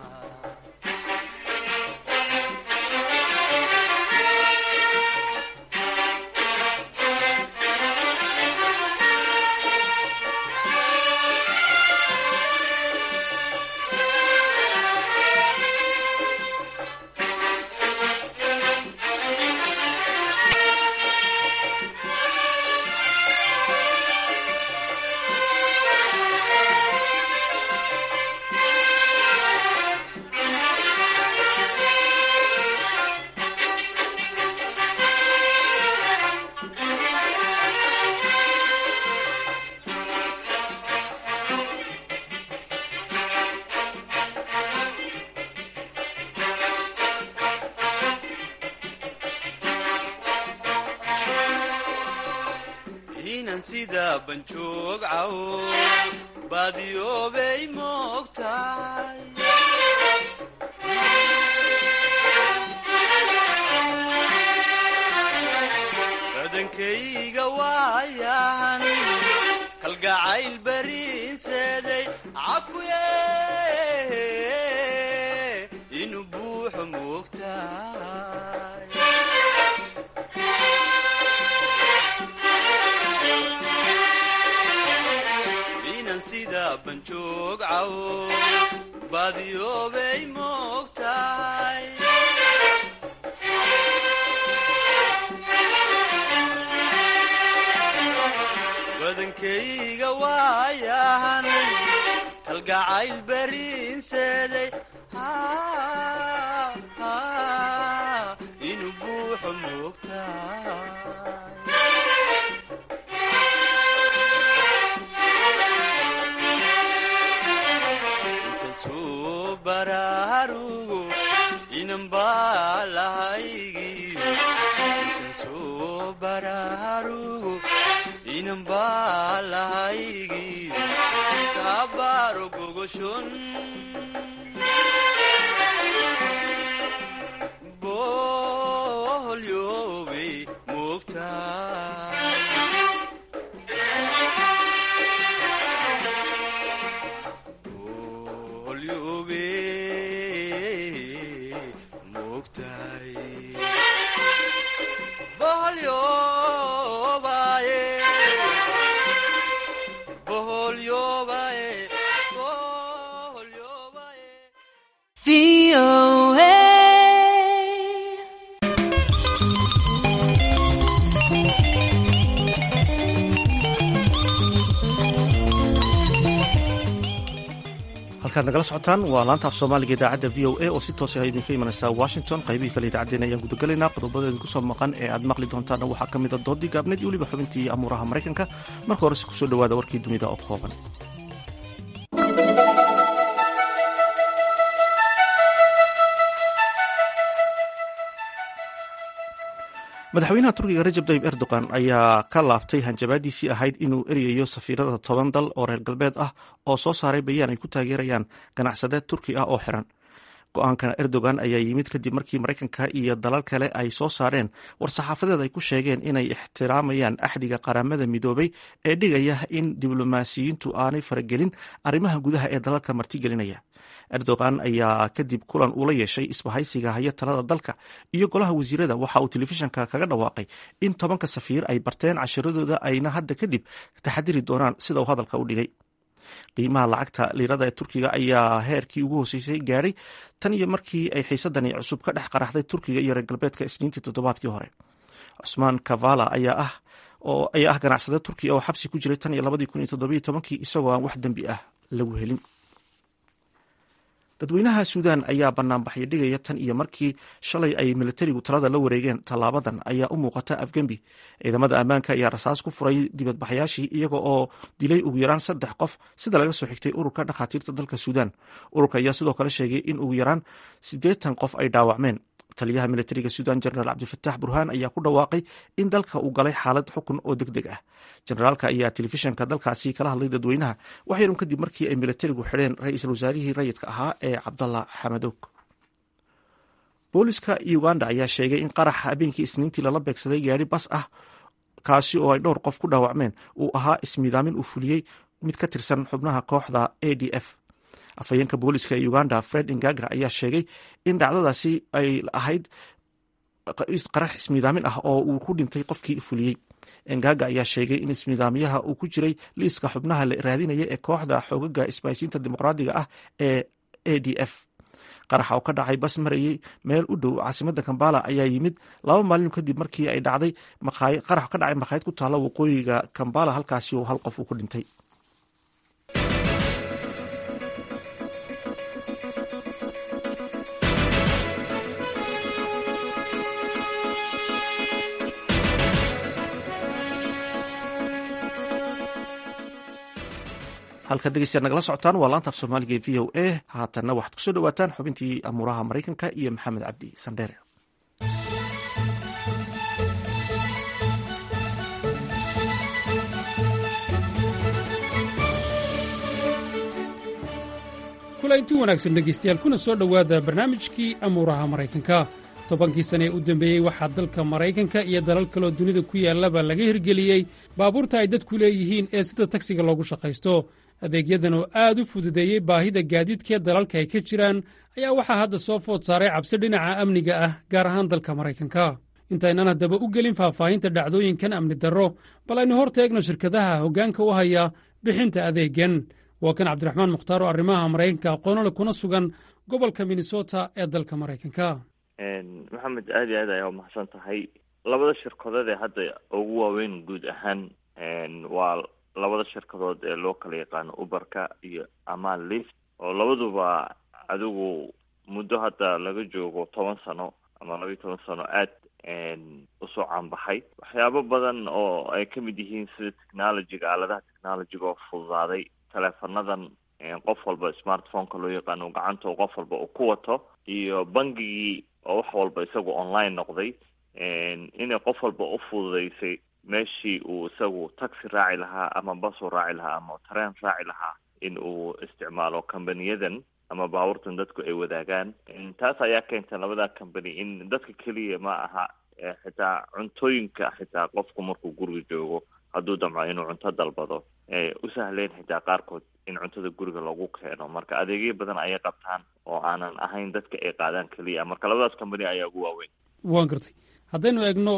inan sida banjoog cawo baadiyoobay moogtahay badankayga waayahan kalgacayl bariinseeday cakuye inuu buuxo moogtahay inan sida banjoog cawo baadiyoobay moogtahay badankayga waayahan kalgacayl bariinseeday inuu buuxo moogtahay intasuu baraarugo inanbaa lahaygiyo intasuu baraarugo inanbaa lahaygiyo kaabaaro gogoshon boholyoobay moogtahay VOA halkaad nagala socotaan waa laanta af soomaaliga idaacadda v o a oo si toosa idinka imanaysa washington qaybihii kale idaacaddeen ayaan gudagelaynaa qodobadeeda kusoo maqan ee aad maqli doontaana waxaa ka mida doodii gaabneed iyo weliba xubintii amuuraha maraykanka marka horese kusoo dhowaada warkii dunida oo kooban madaxweynaha turkiga rajab tayib erdogan ayaa ka laabtay hanjabaadiisii ahayd inuu eryayo safiirada toban dal oo reer galbeed ah oo soo saaray bayaan ay ku taageerayaan ganacsadeed turki ah oo xiran go-aankan erdogan ayaa yimid kadib markii maraykanka iyo dalal kale ay soo saareen war-saxaafadeed ay ku sheegeen inay ixtiraamayaan axdiga qaramada midoobay ee dhigaya in diblomaasiyiintu aanay faragelin arrimaha gudaha ee dalalka martigelinaya erdogan ayaa kadib kulan uula yeeshay isbahaysiga haya talada dalka iyo golaha wasiirada waxa uu telefishanka kaga dhawaaqay in tobanka safiir ay barteen cashiradooda ayna hadda kadib taxadiri doonaan sida uu hadalka u dhigay qiimaha lacagta liirada ee turkiga ayaa heerkii ugu hooseysay gaadhay tan iyo markii ay xiisadani cusub ka dhex qaraxday turkiga iyo reer galbeedka isniintii toddobaadkii hore cusmaan kavala ayaa ah oo ayaa ah ganacsade turkiya oo xabsi ku jiray tan iyo labadii kun iyo toddobiyo tobankii isagoo aan wax dembi ah lagu helin dadweynaha suudan ayaa banaanbaxyo dhigaya tan iyo markii shalay ay militarigu talada la wareegeen tallaabadan ayaa u muuqata afgembi ciidamada ammaanka ayaa rasaas ku furay dibadbaxyaashii iyaga oo dilay ugu yaraan saddex qof sida laga soo xigtay ururka dhakhaatiirta dalka suudan ururka ayaa sidoo kale sheegay in ugu yaraan siddeetan qof ay dhaawacmeen taliyaha militariga suudan jenaraal cabdifatax burhaan ayaa ku dhawaaqay in dalka uu galay xaalad xukun oo deg deg ah jenaraalka ayaa telefishanka dalkaasi kala hadlay dadweynaha wax yarun kadib markii ay militarigu xidheen ra-iisul wasaarihii rayidka ahaa ee cabdalla xamadoog booliska uganda ayaa sheegay in qaraxa habeenkii isniintii lala beegsaday gaari bas ah kaasi oo ay dhowr qof ku dhaawacmeen uu ahaa ismiidaamin uu fuliyey mid ka tirsan xubnaha kooxda a d f afhayeenka booliska ee uganda fred ingagra ayaa sheegay in dhacdadaasi ay ahayd qarax ismiidaamin ah oo uu ku dhintay qofkii fuliyey engaga ayaa sheegay in ismiidaamyaha uu ku jiray liiska xubnaha la raadinaya ee kooxda xoogaga isbaaysiinta dimuqraadiga ah ee a d f qaraxa oo ka dhacay bas marayay meel u dhow caasimada kambala ayaa yimid laba maalin kadib markii ay dhacday qarax ka dhacay makhaayad ku taalla waqooyiga kambala halkaasi oo hal qof uu ku dhintay halka dhegeystayaad nagala socotaan waa laanta af soomaaliga ee v o a haatanna waxaad kusoo dhawaataan xubintii amuuraha maraykanka iyo maxamed cabdi sandheere kulanti wanaagsan dhegaystayaal kuna soo dhowaada barnaamijkii amuuraha maraykanka tobankii sane ee u dambeeyey waxaa dalka maraykanka iyo dalal kaloo dunida ku yaallaba laga hirgeliyey baabuurta ay dadku leeyihiin ee sida tagsiga loogu shaqaysto adeegyadan oo aad u fududeeyey baahida gaadiidkee dalalka ay ka jiraan ayaa waxaa hadda soo food saaray cabsi dhinaca amniga ah gaar ahaan dalka maraykanka intaynan haddaba u gelin faahfaahinta dhacdooyinkan amni darro bal aynu hor taegno shirkadaha hoggaanka u haya bixinta adeegan waa kan cabdiraxmaan mukhtaar oo arrimaha maraykanka aqoonole kuna sugan gobolka minnesota ee dalka maraykanka maxamed aad iyo aad ayaa umahadsan tahay labada shirkadood ee hadda ugu waaweyn guud ahaan waa labada shirkadood ee loo kala yaqaano uberka iyo amaan lift oo labaduba adigu muddo hadda laga joogo toban sano ama laba iyo toban sano aad usoo caanbaxay waxyaabo badan oo ay ka mid yihiin sida technologyga aaladaha technologyga oo fududaaday teleefonadan qof walba smartphoneka loo yaqaano gacanta qof walba uu ku wato iyo bangigii oo wax walba isagu online noqday inay qof walba u fududeysay meeshii uu isagu taxi raaci lahaa ama basu raaci lahaa ama tareen raaci lahaa in uu isticmaalo companiyadan ama baabuurtan dadku ay wadaagaan taas ayaa keentay labada company in dadka keliya ma aha xitaa cuntooyinka xitaa qofku markuu guriga joogo hadduu damco inuu cunto dalbado u sahleen xitaa qaarkood in cuntada guriga lagu keeno marka adeegyo badan ayay qabtaan oo aanan ahayn dadka ay qaadaan keliya marka labadaas company ayaa ugu waaweyn waan gartay haddaynu eegno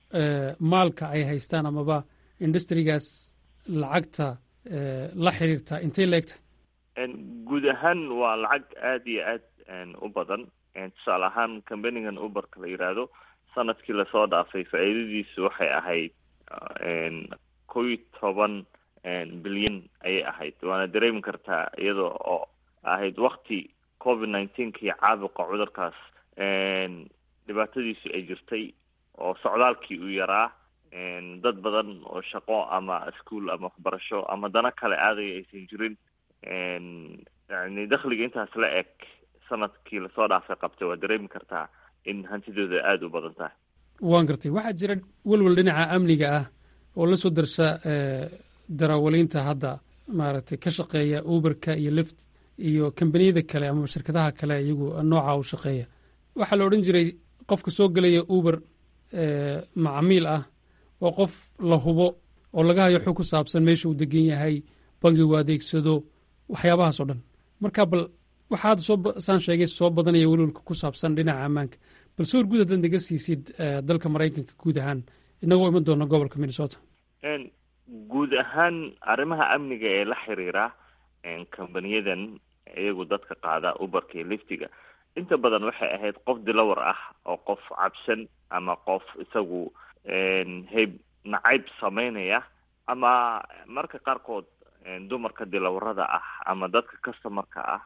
maalka ay haystaan amaba industrigaas lacagta la xiriirta intay la egtahay guud ahaan waa lacag aada iyo aad u badan tusaale ahaan companigan uberka la yidhaahdo sanadkii lasoo dhaafay faa'iidadiisu waxay ahayd kow iyo toban bilyan ayay ahayd waana dareemi kartaa iyada oo ahayd wakti covid nineteenkii caabuqa cudurkaas dhibaatadiisu ay jirtay oo socdaalkii uu yaraa dad badan oo shaqo ama ischool ama waxbarasho ama dana kale aadaya aysan jirin yani dakhliga intaas la eg sanadkii lasoo dhaafay qabtay waa dareemi kartaa in hantidooda aada u badan tahay waan gartay waxaa jira welwel dhinaca amniga ah oo la soo darsa darawaliinta hadda maaragtay ka shaqeeya uberka iyo lift iyo kambaniyada kale ama shirkadaha kale iyagu nooca u shaqeeya waxaa la odhan jiray qofka soo gelaya uber macamiil ah oo qof la hubo oo laga hayo xog ku saabsan meesha uu degan yahay bangigu adeegsado waxyaabahaas oo dhan marka bal waxaa hadda soo saan sheegay soo badanaya welwelka ku saabsan dhinaca ammaanka bal sawir guud haddaad naga siisid dalka maraykanka guud ahaan inagoo iman doona gobolka minnesota guud ahaan arrimaha amniga ee la xiriira kambaniyadan iyagu dadka qaada uberka iyo liftiga inta badan waxay ahayd qof dilawar ah oo qof cabsan ama qof isagu hayb nacayb sameynaya ama marka qaarkood dumarka dilawarada ah ama dadka customarka ah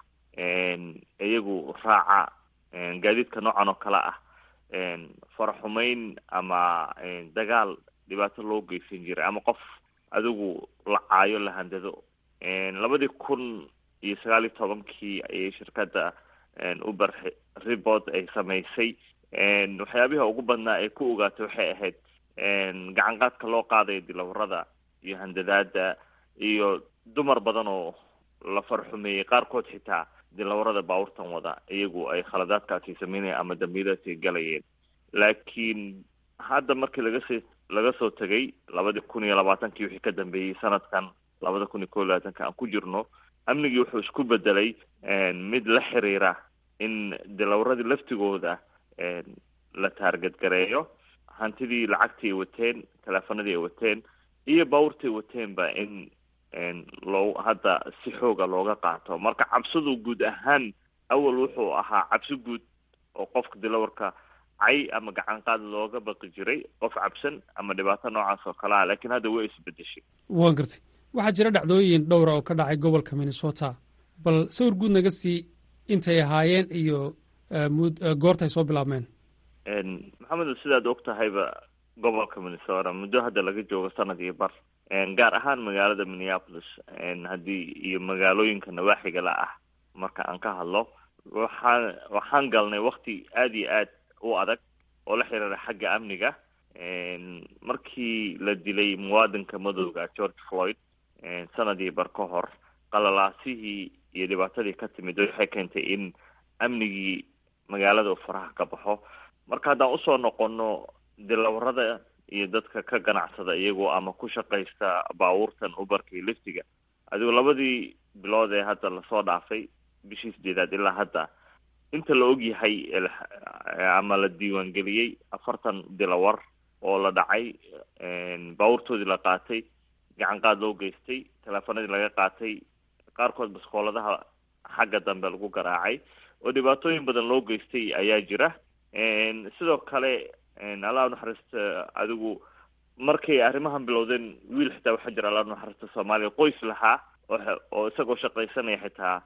iyagu raaca gaadiidka noocan oo kale ah faraxumeyn ama dagaal dhibaato loo geysan jiray ama qof adigu la caayo la handado labadii kun iyo sagaal iyo tobankii ayay shirkadda uber report ay samaysay waxyaabiha ugu badnaa ay ku ogaatay waxay ahayd gacan qaadka loo qaadayo dilawarada iyo handadaada iyo dumar badan oo la farxumeeyey qaarkood xitaa dilawarada baabuurtan wada iyagu ay khaladaadkaasi sameynayeen ama dambiyadaasi galayeen laakiin hadda markii lagasoo laga soo tegay labadii kun iyo labaatankii wixii ka dambeeyey sanadkan labada kun iyo kow iyo labaatanka aan ku jirno amnigii wuxuu isku bedelay mid la xiriira in dilawaradii laftigooda la taargadgareeyo hantidii lacagtii ay wateen teleefanadii ay wateen iyo baabuurtii ay wateenba in loo hadda si xooga looga qaato marka cabsidu guud ahaan awal wuxuu ahaa cabsi guud oo qofka dilawarka cay ama gacan qaad looga baqi jiray qof cabsan ama dhibaato noocaas oo kale ah laakiin hadda way isbedeshay waan gartay waxaa jira dhacdooyin dhowra oo ka dhacay gobolka minnesota bal sawir guud naga sii intay ahaayeen iyo goorta ay soo bilaabmeen maxamed sidaad og tahayba gobolka minnesota muddo hadda laga joogo sanad iyo bar gaar ahaan magaalada minneapolis haddii iyo magaalooyinka nawaaxiga la ah marka aan ka hadlo waxaan waxaan galnay wakti aada iyo aad u adag oo la xiriira xagga amniga markii la dilay muwaadinka madowga george floyd sanadii bar ka hor qalalaasihii iyo dhibaatadii ka timid waxay keentay in amnigii magaalada uu faraha ka baxo marka haddaan usoo noqono dilawarada iyo dadka ka ganacsada iyagoo ama ku shaqaysta baabuurtan ubarka iyo liftiga adigoo labadii bilood ee hadda lasoo dhaafay bishii sideedaad ilaa hadda inta la og yahay ama la diiwaangeliyey afartan dilawar oo la dhacay baabuurtoodii la qaatay gacan qaad loo geystay teleefanadii laga qaatay qaarkood baskooladaha xagga dambe lagu garaacay oo dhibaatooyin badan loo geystay ayaa jira sidoo kale allah unaxariista adigu markay arrimahan bilowdeen wiil xitaa waxaa jira allah unaxariista soomaaliya qoys lahaa oo isagoo shaqaysanaya xitaa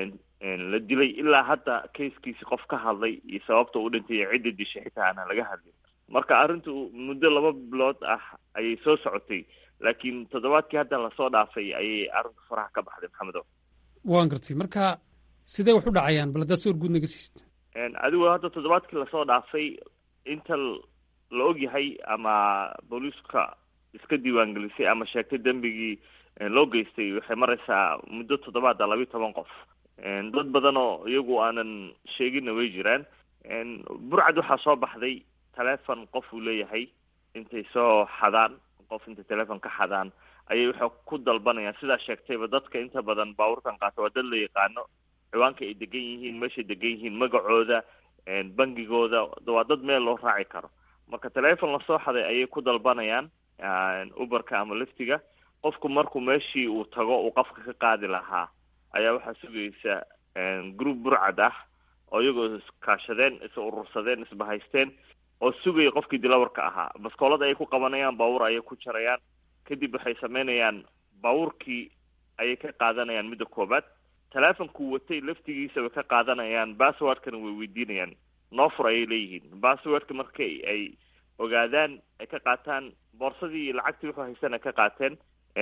la dilay ilaa hadda kaiskiisi qof ka hadlay iyo sababta u dhintay iyo cidda dishay xitaa aanan laga hadlin marka arrintu muddo laba bilood ah ayay soo socotay laakiin toddobaadkii hadda lasoo dhaafay ayay arrintu faraha ka baxday maxamedo waan gartay marka sidee wax u dhacayaan bal haddaad sawir guud naga siist adigu hadda toddobaadkii lasoo dhaafay inta la og yahay ama booliiska iska diiwaangelisay ama sheegtay dembigii loo geystay waxay maraysaa muddo toddobaada labiyo toban qof dad badan oo iyagu aanan sheeginna way jiraan burcad waxaa soo baxday telefon qof uu leeyahay intay soo xadaan qof intay telefon ka xadaan ayay waxay ku dalbanayaan sidaa sheegtayba dadka inta badan baabuurtan qaata waa dad la yaqaano ciwaanka ay degan yihiin meeshay degan yihiin magacooda bangigooda waa dad meel loo raaci karo marka telefon lasoo xaday ayay ku dalbanayaan uberka ama liftiga qofku markuu meeshii uu tago uu qofka ka qaadi lahaa ayaa waxaa sugaysa group burcad ah oo iyagoo iskaashadeen is urursadeen isbahaysteen oo sugaya qofkii dilawarka ahaa baskoolada ayay ku qabanayaan baabuur ayay ku jarayaan kadib waxay sameynayaan baabuurkii ayay ka qaadanayaan midda koobaad teleefonkuu watay laftigiisa way ka qaadanayaan basswordkana way weydiinayaan noo fur ayay leeyihiin basswordka marka ay ogaadaan ay ka qaataan boorsadii iyo lacagtii wuxuu haystaan ay ka qaateen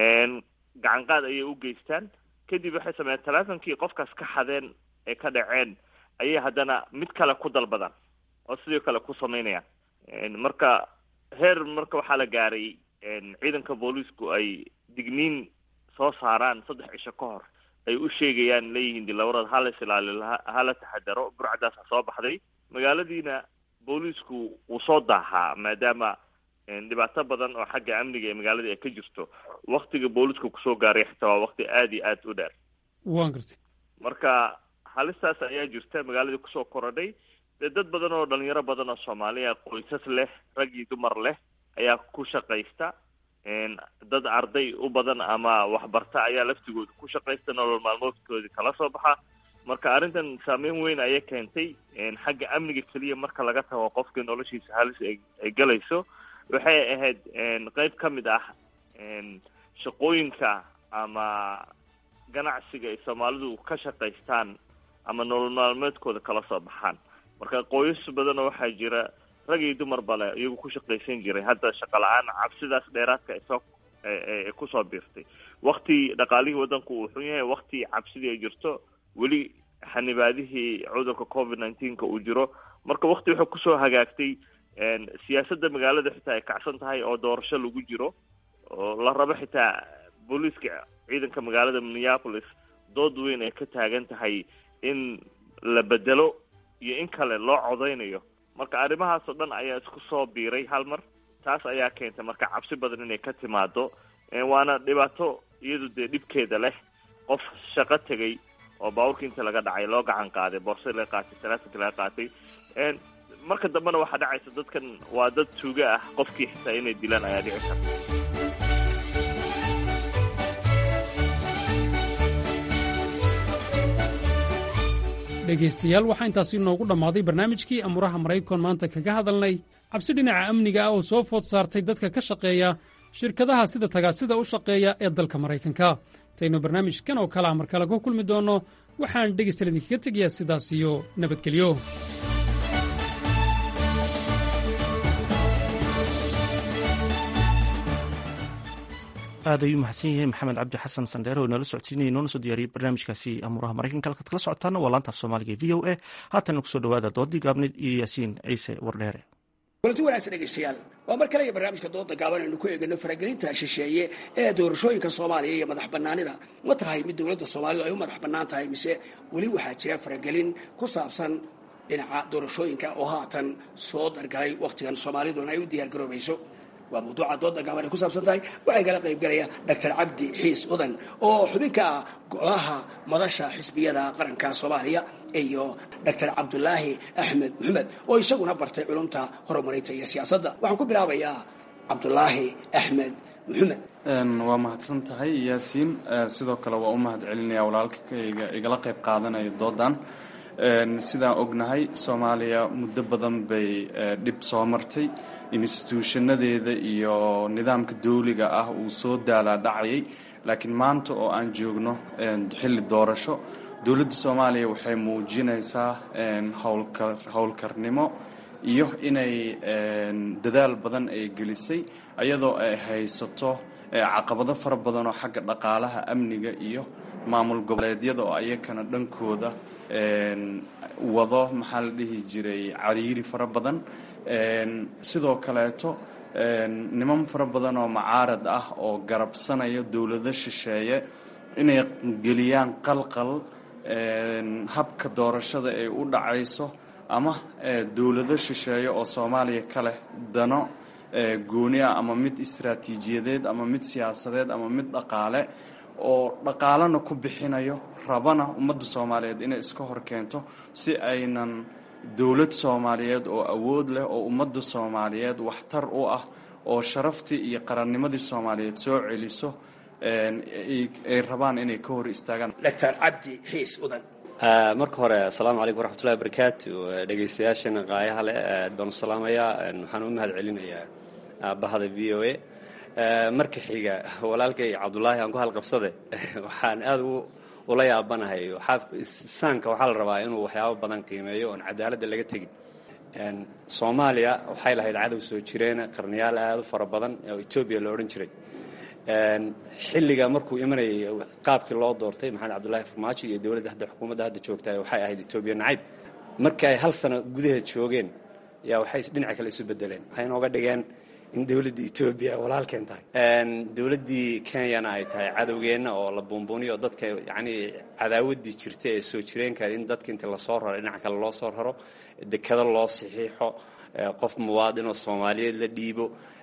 gacan qaad ayay u geystaan kadib waxay sameeyeen teleefonkii qofkaas ka xadeen ee ka dhaceen ayay haddana mid kale ku dalbadaan oo sidoo kale ku sameynayaan marka heer marka waxaa la gaaray ciidanka booliisku ay digniin soo saaraan saddex cisho ka hor ay u sheegayaan leeyihiin dilawarada hala is ilaaliyo hala taxadaro burcadaasa soo baxday magaaladiina booliisku wuu soo daahaa maadaama dhibaato badan oo xagga amniga ee magaaladii ay ka jirto waktiga booliisku kusoo gaaray xitaa waa wakti aada iyo aada u dheer waan gartay marka halistaas ayaa jirta magaaladii kusoo korodhay dee dad badan oo dhalinyaro badan oo soomaaliya qoysas leh rag iyo dumar leh ayaa ku shaqaysta dad arday u badan ama waxbarta ayaa laftigooda ku shaqaysta nolol maalmoodkoodii kala soo baxa marka arrintan saameyn weyn ayay keentay xagga amniga keliya marka laga tago qofka noloshiisa halis ay galayso waxay ahayd qeyb ka mid ah shaqooyinka ama ganacsiga ay soomaalidu ka shaqaystaan ama nolol maalmeedkooda kala soo baxaan marka qoysas badanoo waxaa jira rag iyo dumar bale iyagu ku shaqaysan jiray hadda shaqa la-aan cabsidaas dheeraadka ay soo ay kusoo biirtay wakti dhaqaalihii waddanku uu xun yahay wakti cabsidii ay jirto weli xanibaadihii cudurka covid nineteenka uu jiro marka wakti wuxuu kusoo hagaagtay siyaasadda magaalada xitaa ay kacsan tahay oo doorasho lagu jiro oo la rabo xitaa booliiska ciidanka magaalada minneapolis dood weyn ay ka taagan tahay in la bedelo iyo in kale loo codeynayo marka arrimahaas oo dhan ayaa isku soo biiray hal mar taas ayaa keentay marka cabsi badan inay ka timaado waana dhibaato iyadu dee dhibkeeda leh qof shaqo tegay oo baabuurka inta laga dhacay loo gacan qaaday boorsadii laga qaatay salaasanka laga qaatay marka dambena waxaa dhacaysa dadkan waa dad tuuga ah qofkii xitaa inay dilaan ayaa dhici karta dhegaystayaal waxaa intaasi noogu dhammaaday barnaamijkii amuuraha maraykan maanta kaga hadalnay cabsi dhinaca amniga ah oo soo food saartay dadka ka shaqeeya shirkadaha sida tagaasida u shaqeeya ee dalka maraykanka intaynu barnaamijkan oo kale a mar kale ku kulmi doonno waxaan dhegaystayaal idinkaga tegayaa sidaas iyo nabadgelyo aad ayuu mahadsan yahay maxamed cabdi xasan sandheere oo inala socodsiinaya noona soo diyaariyey barnaamijkaasi amuuraha maraykanka halkaad kala socotaana waa laantaaf soomaaliga e v o a haatan kusoo dhawaada doodii gaabneyd iyo yaasiin ciise wardheere kulanti wanaagsan dhegaystayaal waa mar kale iyo barnaamijka dooda gaaban aynu ku eegano faragelinta shisheeye ee doorashooyinka soomaaliya iyo madax bannaanida ma tahay mid dowladda soomaalidu ay u madax bannaan tahay mise weli waxaa jira faragelin ku saabsan dhinaca doorashooyinka oo haatan soo dargalay wakhtigan soomaaliduna ay u diyaargaroobayso waa mawduuca dooda gaaban ay ku saabsan tahay waxay kala qaybgalaya doctor cabdi xiis udan oo xubin ka ah golaha madasha xisbiyada qaranka soomaaliya iyo doctor cabdulaahi axmed maxamed oo isaguna bartay culumta horumarinta iyo siyaasadda waxaan ku bilaabayaa cabdulaahi axmed maxamed waa mahadsan tahay yaasiin sidoo kale waa u mahad celinaya walaalkayga igala qayb qaadanaya doodan sidaan ognahay soomaaliya muddo badan bay dhib soo martay instituushanadeeda iyo nidaamka dawliga ah uu soo daalaa dhacayay laakiin maanta oo aan joogno xilli doorasho dowladda soomaaliya waxay muujinaysaa howlkarnimo iyo inay dadaal badan ay gelisay iyadoo ay haysato caqabado fara badan oo xagga dhaqaalaha amniga iyo maamul goboleedyada oo ayakana dhankooda wado maxaa la dhihi jiray cariiri fara badan sidoo kaleeto niman fara badan oo macaarad ah oo garabsanaya dowlado shisheeye inay geliyaan qalqal habka doorashada ay u dhacayso ama dowlado shisheeye oo soomaaliya ka leh dano gooni ah ama mid istaraatiijiyadeed ama mid siyaasadeed ama mid dhaqaale oo dhaqaalana ku bixinayo rabana ummadda soomaaliyeed inay iska hor keento si aynan dowlad soomaaliyeed oo awood leh oo ummadda soomaaliyeed waxtar u ah oo sharaftii iyo qarannimadii soomaaliyeed soo celiso ay rabaan inay ka hor istaagaan doctor cabdi xiis udan marka hore asalaamu calaykum waraxmatullahi wabarakaatu dhegaystayaashana qaayaha leh aad baan u salaamayaa waxaan u mahad celinayaa bahda v o a marka xiga walaalkay cabdulaahi aan ku halqabsade waxaan aada ula yaabanahay saanka waxaa la rabaa inuu waxyaabo badan qiimeeyo oon cadaaladda laga tegin soomaaliya waxay lahayd cadow soo jireena qarniyaal aada u fara badan oo etoobiya la odhan jiray xilliga markuu imanayay qaabkii loo doortay maxamed cabdullaahi farmaajo iyo dowladda hadda xukuumadda hadda joogta waxay ahayd etoobiya nacayb markii ay hal sano gudaheed joogeen yaa waxay dhinaca kale isu bedeleen waxay inooga dhigeen in dowladda etoobiya ay walaalkeen tahay dowladdii kenyana ay tahay cadowgeenna oo la buunbuuniyo oo dadka yacnii cadaawaddii jirta ee soo jireenka in dadka inta lasoo raro dhinaca kale loo soo raro dekado loo saxiixo qof muwaadin oo soomaaliyeed la dhiibo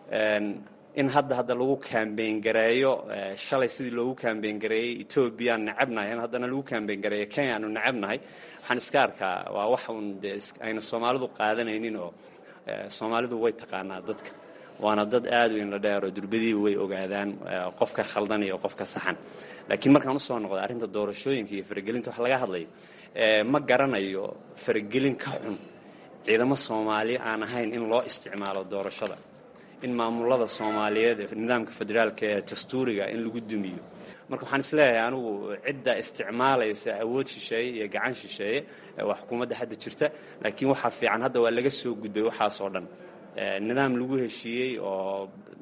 in hadda hadda lagu kambeyn gareeyo shalay sidii loogu kambeyn gareeyey etoobiyaan necabnahay in haddana lagu kambeyn gareeyo kenya aanu necabnahay waxaan iska arkaa waa wax uun dee ayna soomaalidu qaadanaynin oo soomaalidu way taqaanaa dadka waana dad aad u inla dheer oo durbadiiba way ogaadaan qofka khaldan iyo qofka saxan laakiin markaan usoo noqdo arrinta doorashooyinka iyo faragelinta wax laga hadlayo ma garanayo faragelin ka xun ciidamo soomaali aan ahayn in loo isticmaalo doorashada in maamulada soomaaliyeed ee nidaamka federaalka ee dastuuriga in lagu dumiyo marka waxaan isleeyahay anigu cidda isticmaalaysa awood shisheeye iyo gacan shisheeye waa xukuumadda hadda jirta laakiin waxaa fiican hadda waa laga soo gudbay waxaasoo dhan nidaam lagu heshiiyey oo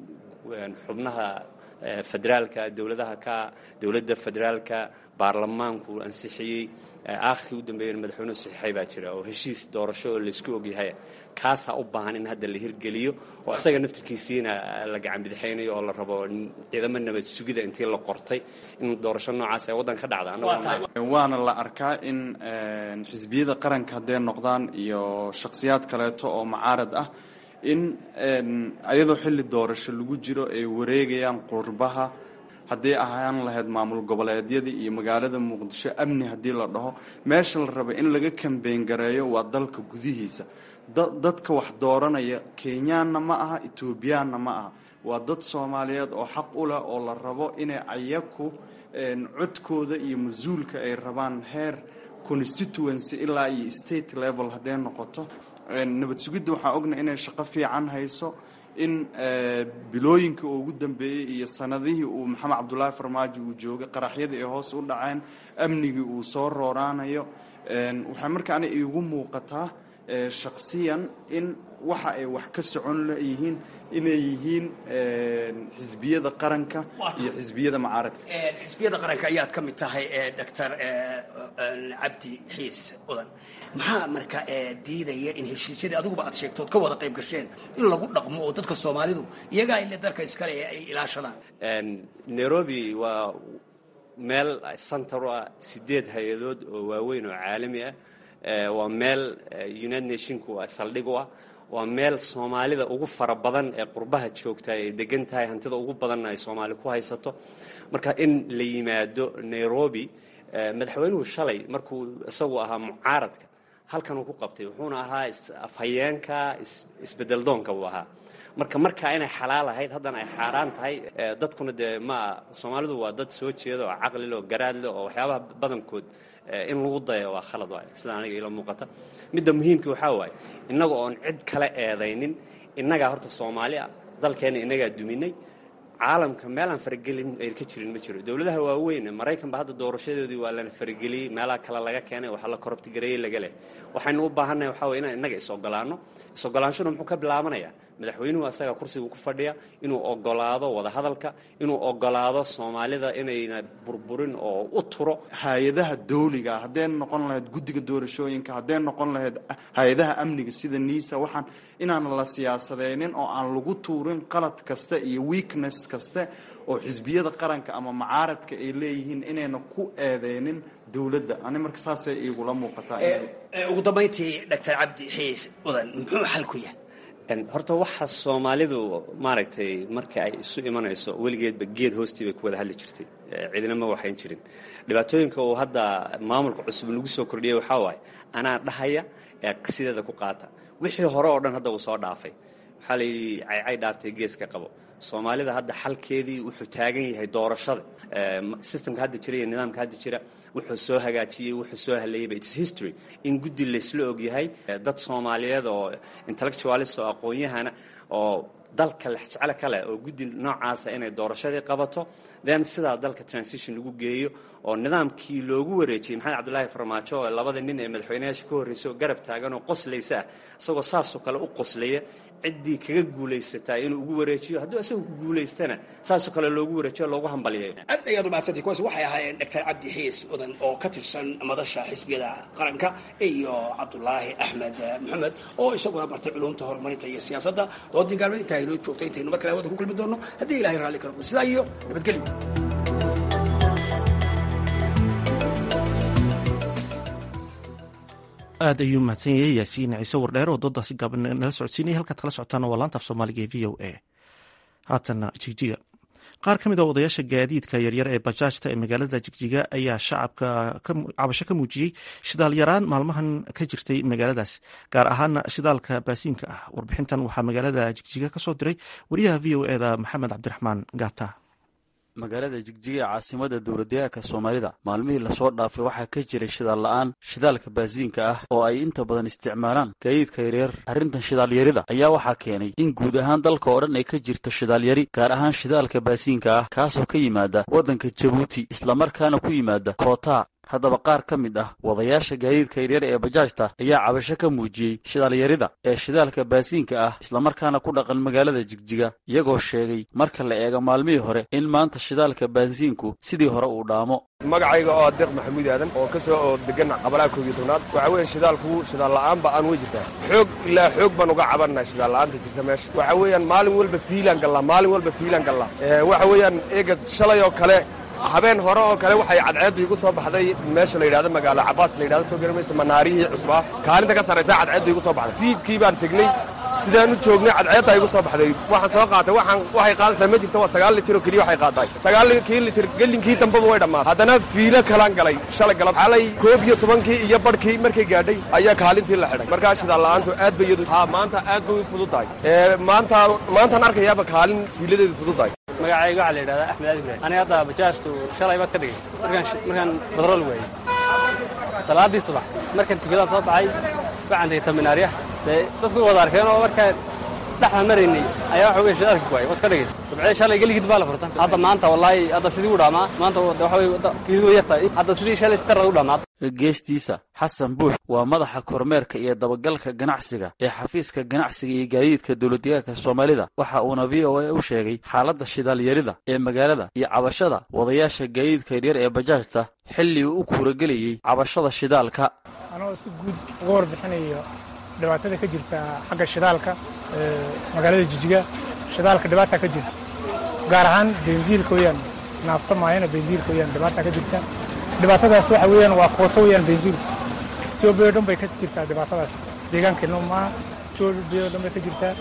xubnaha federaalka dowladaha ka dowladda federaalka baarlamaanku ansixiyey aakhirkii u dambeeyana madaxweynuhu saxiixay baa jira oo heshiis doorasho oo laysku ogyahay kaasaa u baahan in hadda la hirgeliyo oo isaga naftirkiisiina la gacan bidixaynayo oo la rabo ciidamo nabad sugida intii la qortay in doorasho noocaas ay waddan ka dhacda waana la arkaa in xisbiyada qaranka hadday noqdaan iyo shakhsiyaad kaleeto oo mucaarad ah in ayadoo xilli doorasho lagu jiro ay wareegayaan qurbaha haddii ahaan lahayd maamul goboleedyadii iyo magaalada muqdisho amni haddii la dhaho meesha la raba in laga kambeyn gareeyo waa dalka gudihiisa dadka wax dooranaya kenyaanna ma aha etoobiyaanna ma aha waa dad soomaaliyeed oo xaq u leh oo la rabo inay ayaku codkooda iyo mas-uulka ay rabaan heer constituency ilaa iyo state level hadday noqoto nabad sugidda waxaa ogna inay shaqo fiican hayso in bilooyinkii uu ugu dambeeyey iyo sanadihii uu maxamed cabdulaahi farmaajo uu joogay qaraxyadii ay hoos u dhaceen amnigii uu soo rooraanayo waxay markaana iigu muuqataa shaksiyan in waxa ay wax ka socon leyihiin inay yihiin xisbiyada qaranka iyo xisbiyada mucaaradka xisbiyada qaranka ayaad ka mid tahay doctor cabdi xiis udan maxaa marka diidaya in heshiisyadii adiguba aad sheegtood ka wada qayb gasheen in lagu dhaqmo oo dadka soomaalidu iyagaa ile dalka iskale ay ilaashadaan nairobi waa meel center u ah sideed hay-adood oo waaweyn oo caalami ah waa meel united nationku saldhig u ah waa meel soomaalida ugu fara badan ee qurbaha joogta ay degan tahay hantida ugu badanna ay soomaali ku haysato marka in la yimaado nairobi madaxweynuhu shalay markuu isagu ahaa mucaaradka halkan uu ku qabtay wuxuuna ahaa afhayeenka isbedeldoonka buu ahaa marka markaa inay xalaal ahayd haddana ay xaaraan tahay dadkuna dee ma soomaalidu waa dad soo jeeda oo caqlile oo garaadle oo waxyaabaha badankood in lagu daya waa khalad waay sida aniga ila muuqata midda muhiimka waxaa waaye innaga oon cid kale eedaynin innagaa horta soomaali ah dalkeenna innagaa duminay caalamka meelaan faragelin ay ka jirin ma jiro dowladaha waaweyn maraykanba hadda doorashadoodii waa lana farageliyey meelaha kale laga keenay waxaa la korobtigareeyey laga leh waxaynu u baahannahay waxaa weye inaan innaga is-ogolaanno is-ogolaanshuna muxuu ka bilaabanayaa madaxweynuhu asaga kursiga ku fadhiya inuu ogolaado wadahadalka inuu ogolaado soomaalida inayna burburin oo u turo hay-adaha dawliga hadday noqon lahayd guddiga doorashooyinka hadday noqon lahayd hay-adaha amniga sida niisa waxaan inaan la siyaasadeynin oo aan lagu tuurin qalad kasta iyo weakness kaste oo xisbiyada qaranka ama mucaaradka ay leeyihiin inayna ku eedeynin dowladda ani marka saasay igula muuqataa ugu dambayntii doctor cabdi xiis udan muxuu xal ku yahay horta waxa soomaalidu maaragtay marka ay isu imanayso weligeedba geed hoostii bay ku wada hadli jirtay ciidina ma waxayn jirin dhibaatooyinka uu hadda maamulka cusub lagu soo kordhiyay waxaa waaye anaa dhahaya ee sideeda ku qaata wixii hore oo dhan hadda uu soo dhaafay waxaa la yidhi caycay dhaaftay geeska qabo soomaalida hadda xalkeedii wuxuu taagan yahay doorashada systemka hadda jira iyo nidaamka hadda jira wuxuu soo hagaajiyey wuxuu soo haleeyayba its history in guddi laysla ogyahay dad soomaaliyeed oo intellectualist oo aqoon-yahana oo dalka lexjeclo kale oo guddi noocaasa inay doorashadii qabato then sidaa dalka transition lagu geeyo oo nidaamkii loogu wareejiyey maxamed cabdulaahi farmaajo oo labada nin ee madaxweynayaasha ka horreysa oo garab taagan oo qoslaysa ah isagoo saasoo kale u qoslaya ciddii kaga guulaysataa inuu ugu wareejiyo hadduu isagoo ku guulaystana saasoo kale loogu wareejiyo loogu hambaliyay aad ayaad umahadsantay kuwaas waxay ahaayeen doctor cabdi xiis odan oo ka tirsan madasha xisbiyada qaranka iyo cabdulaahi axmed maxamed oo isaguna bartay culumta horumarinta iyo siyaasadda doodii gaalmeed intaa inoo joogtay intaynu mar kale hawada ku kulmi doono haddii ilahay raalli karo sidaa iyo nabadgelyo aad ayuu mahadsan yahay yaasiin ciise wardheer oo doodaasi gaaban nala socodsiinaya halkaad kala socotaan waa laanta af soomaaliga ee v o a haatana jigjiga qaar ka mid a odayaasha gaadiidka yaryar ee bajaajta ee magaalada jigjiga ayaa shacabka cabasho ka muujiyey shidaal yaraan maalmahan ka jirtay magaaladaas gaar ahaana shidaalka baasiinka ah warbixintan waxaa magaalada jigjiga ka soo diray wariyaha v o eda maxamed cabdiraxmaan gaata magaalada jigjiga ee caasimada dowladdeegaanka soomaalida maalmihii lasoo dhaafay waxaa ka jiray shidaal la'aan shidaalka baasiinka ah oo ay inta badan isticmaalaan gaadiidka yaryar arrintan shidaalyarida ayaa waxaa keenay in guud ahaan dalka oo dhan ay ka jirto shidaalyari gaar ahaan shidaalka baasiinka ah kaasoo ka yimaada waddanka jabuuti islamarkaana ku yimaada kootaa haddaba qaar ka mid ah wadayaasha gaadiidka yaryar ee bajaajta ayaa cabasho ka muujiyey shidaalyarida ee shidaalka baasiinka ah islamarkaana ku dhaqan magaalada jigjiga iyagoo sheegay marka la eego maalmihii hore in maanta shidaalka baasiinku sidii hore uu dhaamo magacayga oo deeq maxamuud aadan oo ka soo oo degan qabalaha koob iyo tobnaad waxaa weeye shidaalku shidaal la'aan ba aan wey jirtaa xoog ilaa xoog baan uga cabannahay shidaal la'aanta jirta meesha waxa weeyaan maalin walba fiilaan gallaa maalin walba fiilaan gallaa waxa weeyaan eega shalay oo kale habeen hore oo kale waxay cadceeddu igu soo baxday meesha la yidhahdo magaalo cabaas la yidhahdo soo gari maysa manaarihii cusbaa kaalinta ka sarraysa cadceeddu igu soo baxday fiidkii baan tegnay sidaan u joognay cadceeddaa igu soo baxday waxaan soo qaatay waxaan waxay qaadaysaa ma jirta waa sagaal litir oo keliya waxay qaadaay sagaalkii litir gellinkii dambaba way dhammaatay haddana fiilo kalaan galay shalay galab xalay koob iyo tobankii iyo barhkii markay gaadhay ayaa kaalintii la xidhay markaa shidaal la'aantu aad bay iyadu haa maanta aad bay u fududahay maanta maantaan arkayaaba kaalin fiiladeedu fududahay magacayga waxaa la yidhahdaa axmed aadi ibrahim aniga hadda bajaajtu shalay baad ka dhigay markaan markaan badrool waayey salaadii subax markaan tukadaan soo baxay waxaan tegay taminaarya dee dadku wada arkeen oo markaan dhexda maraynay ayaa waxa weye shidaalka ku waayay waa iska dhigay dabcee shalay geligid baa la furtan hadda maanta wallaahi hadda sidii u dhaamaa maanta waxa weye fiidu yartahay hadda sidii shalay sitarada u dhamaad geestiisa xasan buux waa madaxa kormeerka iyo dabagalka ganacsiga ee xafiiska ganacsiga iyo gaadiidka dowladdeegaanka soomaalida waxa uuna v o a u sheegay xaaladda shidaalyarida ee magaalada iyo cabashada wadayaasha gaadiidka yaryar ee bajaajta xilli uu u kuuragelayey cabashada shidaalka anoo si guud uga warbixinayo dhibaatada ka jirta xagga shidaalka magaalada jijiga shidaalka dhibaata ka jirta gaar ahaan bensiilka weyaan naafta maayana bensiilka weyaan dhibaata ka jirta dhibaatadaas waxa weeyaan waa kooto weyaan bensiilku etoobiya o dhan bay ka jirtaa dhibaatadaas deegaankeenna maaha etoobiya o dhan bay ka jirtaa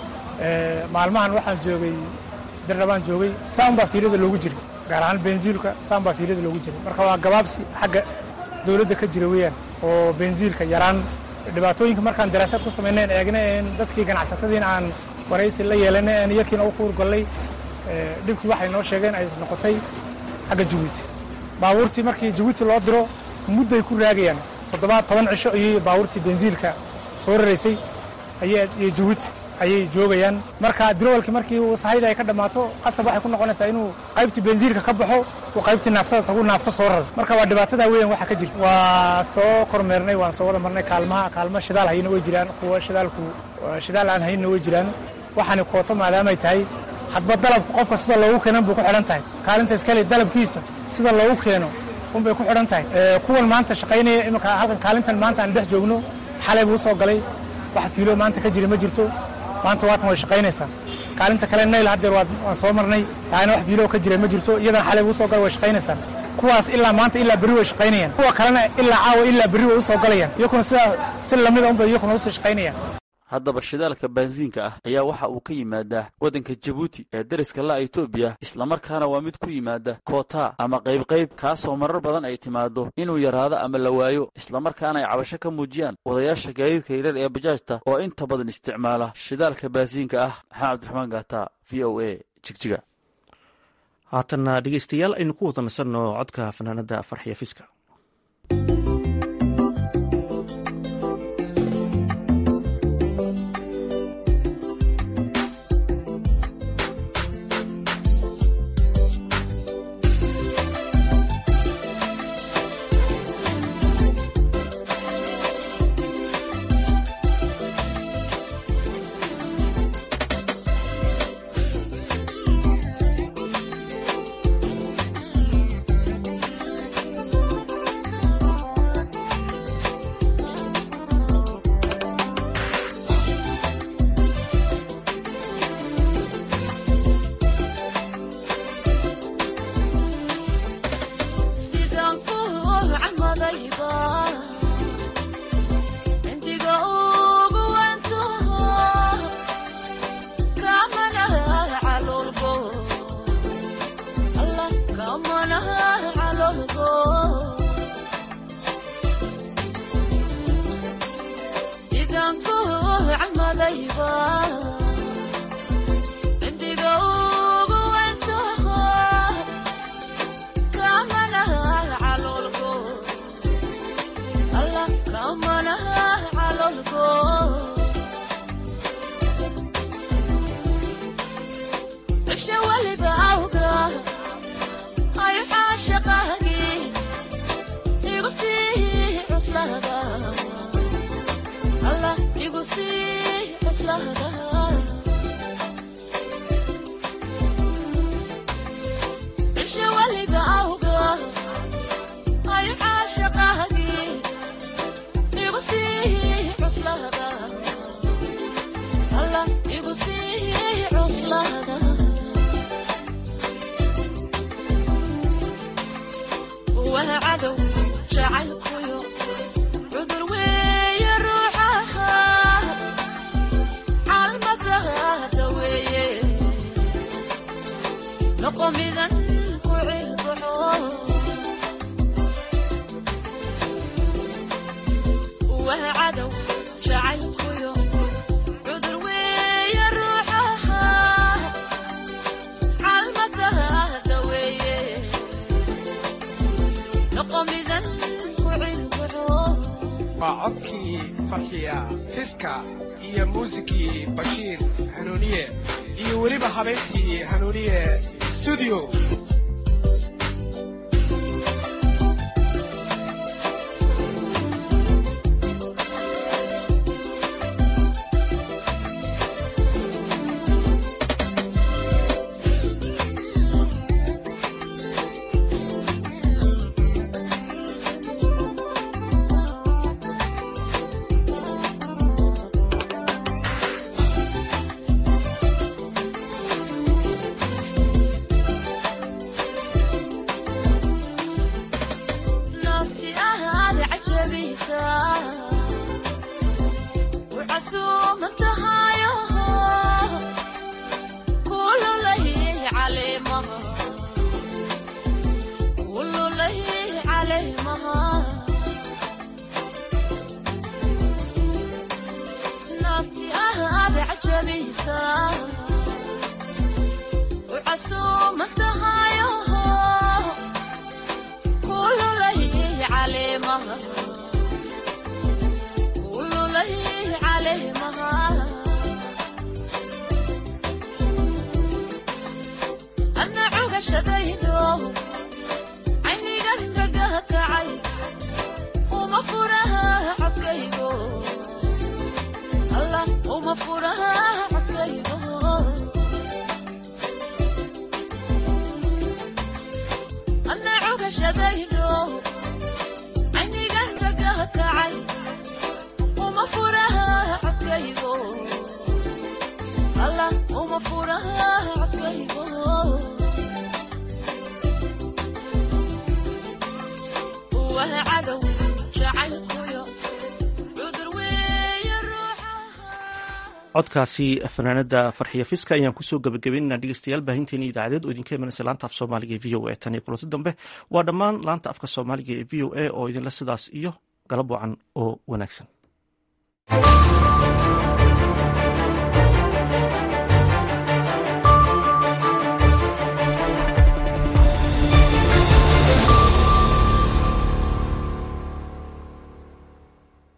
maalmahan waxaan joogay dirdhabaan joogay saan baa fiilada loogu jiray gaar ahaan bensiilka saan baa fiilada loogu jiray marka waa gabaabsi xagga dowladda ka jira weeyaan oo bensiilka yaraan dhibaatooyinka markaan daraasaad ku samayneen eegna een dadkii ganacsatadiina aan waraysi la yeelanay een iyakiina u kuurgallay dhibkii waxay noo sheegeen ay noqotay xagga jabuuti baabuurtii markii jabuuti loo diro mudday ku raagayaan toddobaad toban cisho ayay baabuurtii bensiilka soo raraysay iyo jabuuti ayay joogayaan marka dirowalkii markii sahayda ay ka dhammaato qasab waxay ku noqonaysaa inuu qaybtii bensiilka ka baxo uu qaybtii naaftada tagu naafto soo raro marka waa dhibaatada weeyaan waxa ka jirta waa soo kormeernay waan soo wada marnay kaalmaha kaalmo shidaal hayna way jiraan kuwa shidaalku shidaal aan hayna way jiraan waxaani kooto maadaamay tahay hadba dalabka qofka sida loogu keenan bay ku xidhan tahay kaalinta iskale dalabkiisa sida loogu keeno unbay ku xidhan tahay kuwan maanta shaqaynaya iminka halkan kaalintan maanta aan dhex joogno xalay buu soo galay wax fiilo maanta ka jira ma jirto maanta waatan way shaqaynaysaa kaalinta kale nayl haddeer waan soo marnay taana wax fiilo ka jira ma jirto iyadan xalay buu soo galay way shaqaynaysaa kuwaas ilaa maanta ilaa berri way shaqaynayaan kuwa kalena ilaa caawa ilaa berri way u soo galayaan iyakuna sidaa si lamida unbay iyakuna usii shaqaynayaan haddaba shidaalka baansiinka ah ayaa waxa uu ka yimaadaa waddanka jabuuti ee dariska la'a etoobiya islamarkaana waa mid ku yimaada koota ama qaybqayb kaasoo marar badan ay timaado inuu yaraado ama la waayo islamarkaana ay cabasho ka muujiyaan wadayaasha gaadiidka yaryar ee bajaajta oo inta badan isticmaala shidaalka baansiinka ah maxamed cabdiraxmaan gaata v o a jigjiga haatanna dhegeystayaal aynu ku wada nasanno codka fanaanada farxiya fiska waliba cindiga ugu wentaho kamanaha caloolgo alla kamanaha caloolgo cishe waliba awga ayu caashaqaagi igu sii cuslada alla igu sii cuslada cishe waliba awga ayu caashaqaagi igu sii cuslada alla igu sii cuslada waa cadow jacaylkuyo cudur weeye ruuxaha caalmadaada weeye noqo midan ku cilbaxo waa cadow jacaylkuyo cudur weeye ruuxaha caalmadaada weeye noqo midan ku cilbaxo waa codkii farxiya fiska iyo muusikii bashiir hanuuniye iyo weliba habeentii hanuuniye studio nafti ahaad cajabisa ucasuuman tahayo kululay caleemaha kululay caleemaha nafti ahaad cajabisa ucasuuman tahayo kululay caleemaha kululay caleemaha ana cugashadaydo caynigan gagaha kacay uma furaha codkaygo alla uma furaha codkaygo ana cugashadaydo caynigan gagaha kacay uma furaha codkaygo alla uma furaha codkaygo waa cadow jacaylkuyo cudur weeye ruuxa codkaasi fanaanada farxiya fiska ayaan kusoo gabagabeynana dhegeystayaal baahinteena idaacadeed oo idinka imanaysa laanta af soomaaliga ee v o a tan iyo kulanti dambe waa dhammaan laanta afka soomaaliga ee v o a oo idinla sidaas iyo galab wacan oo wanaagsan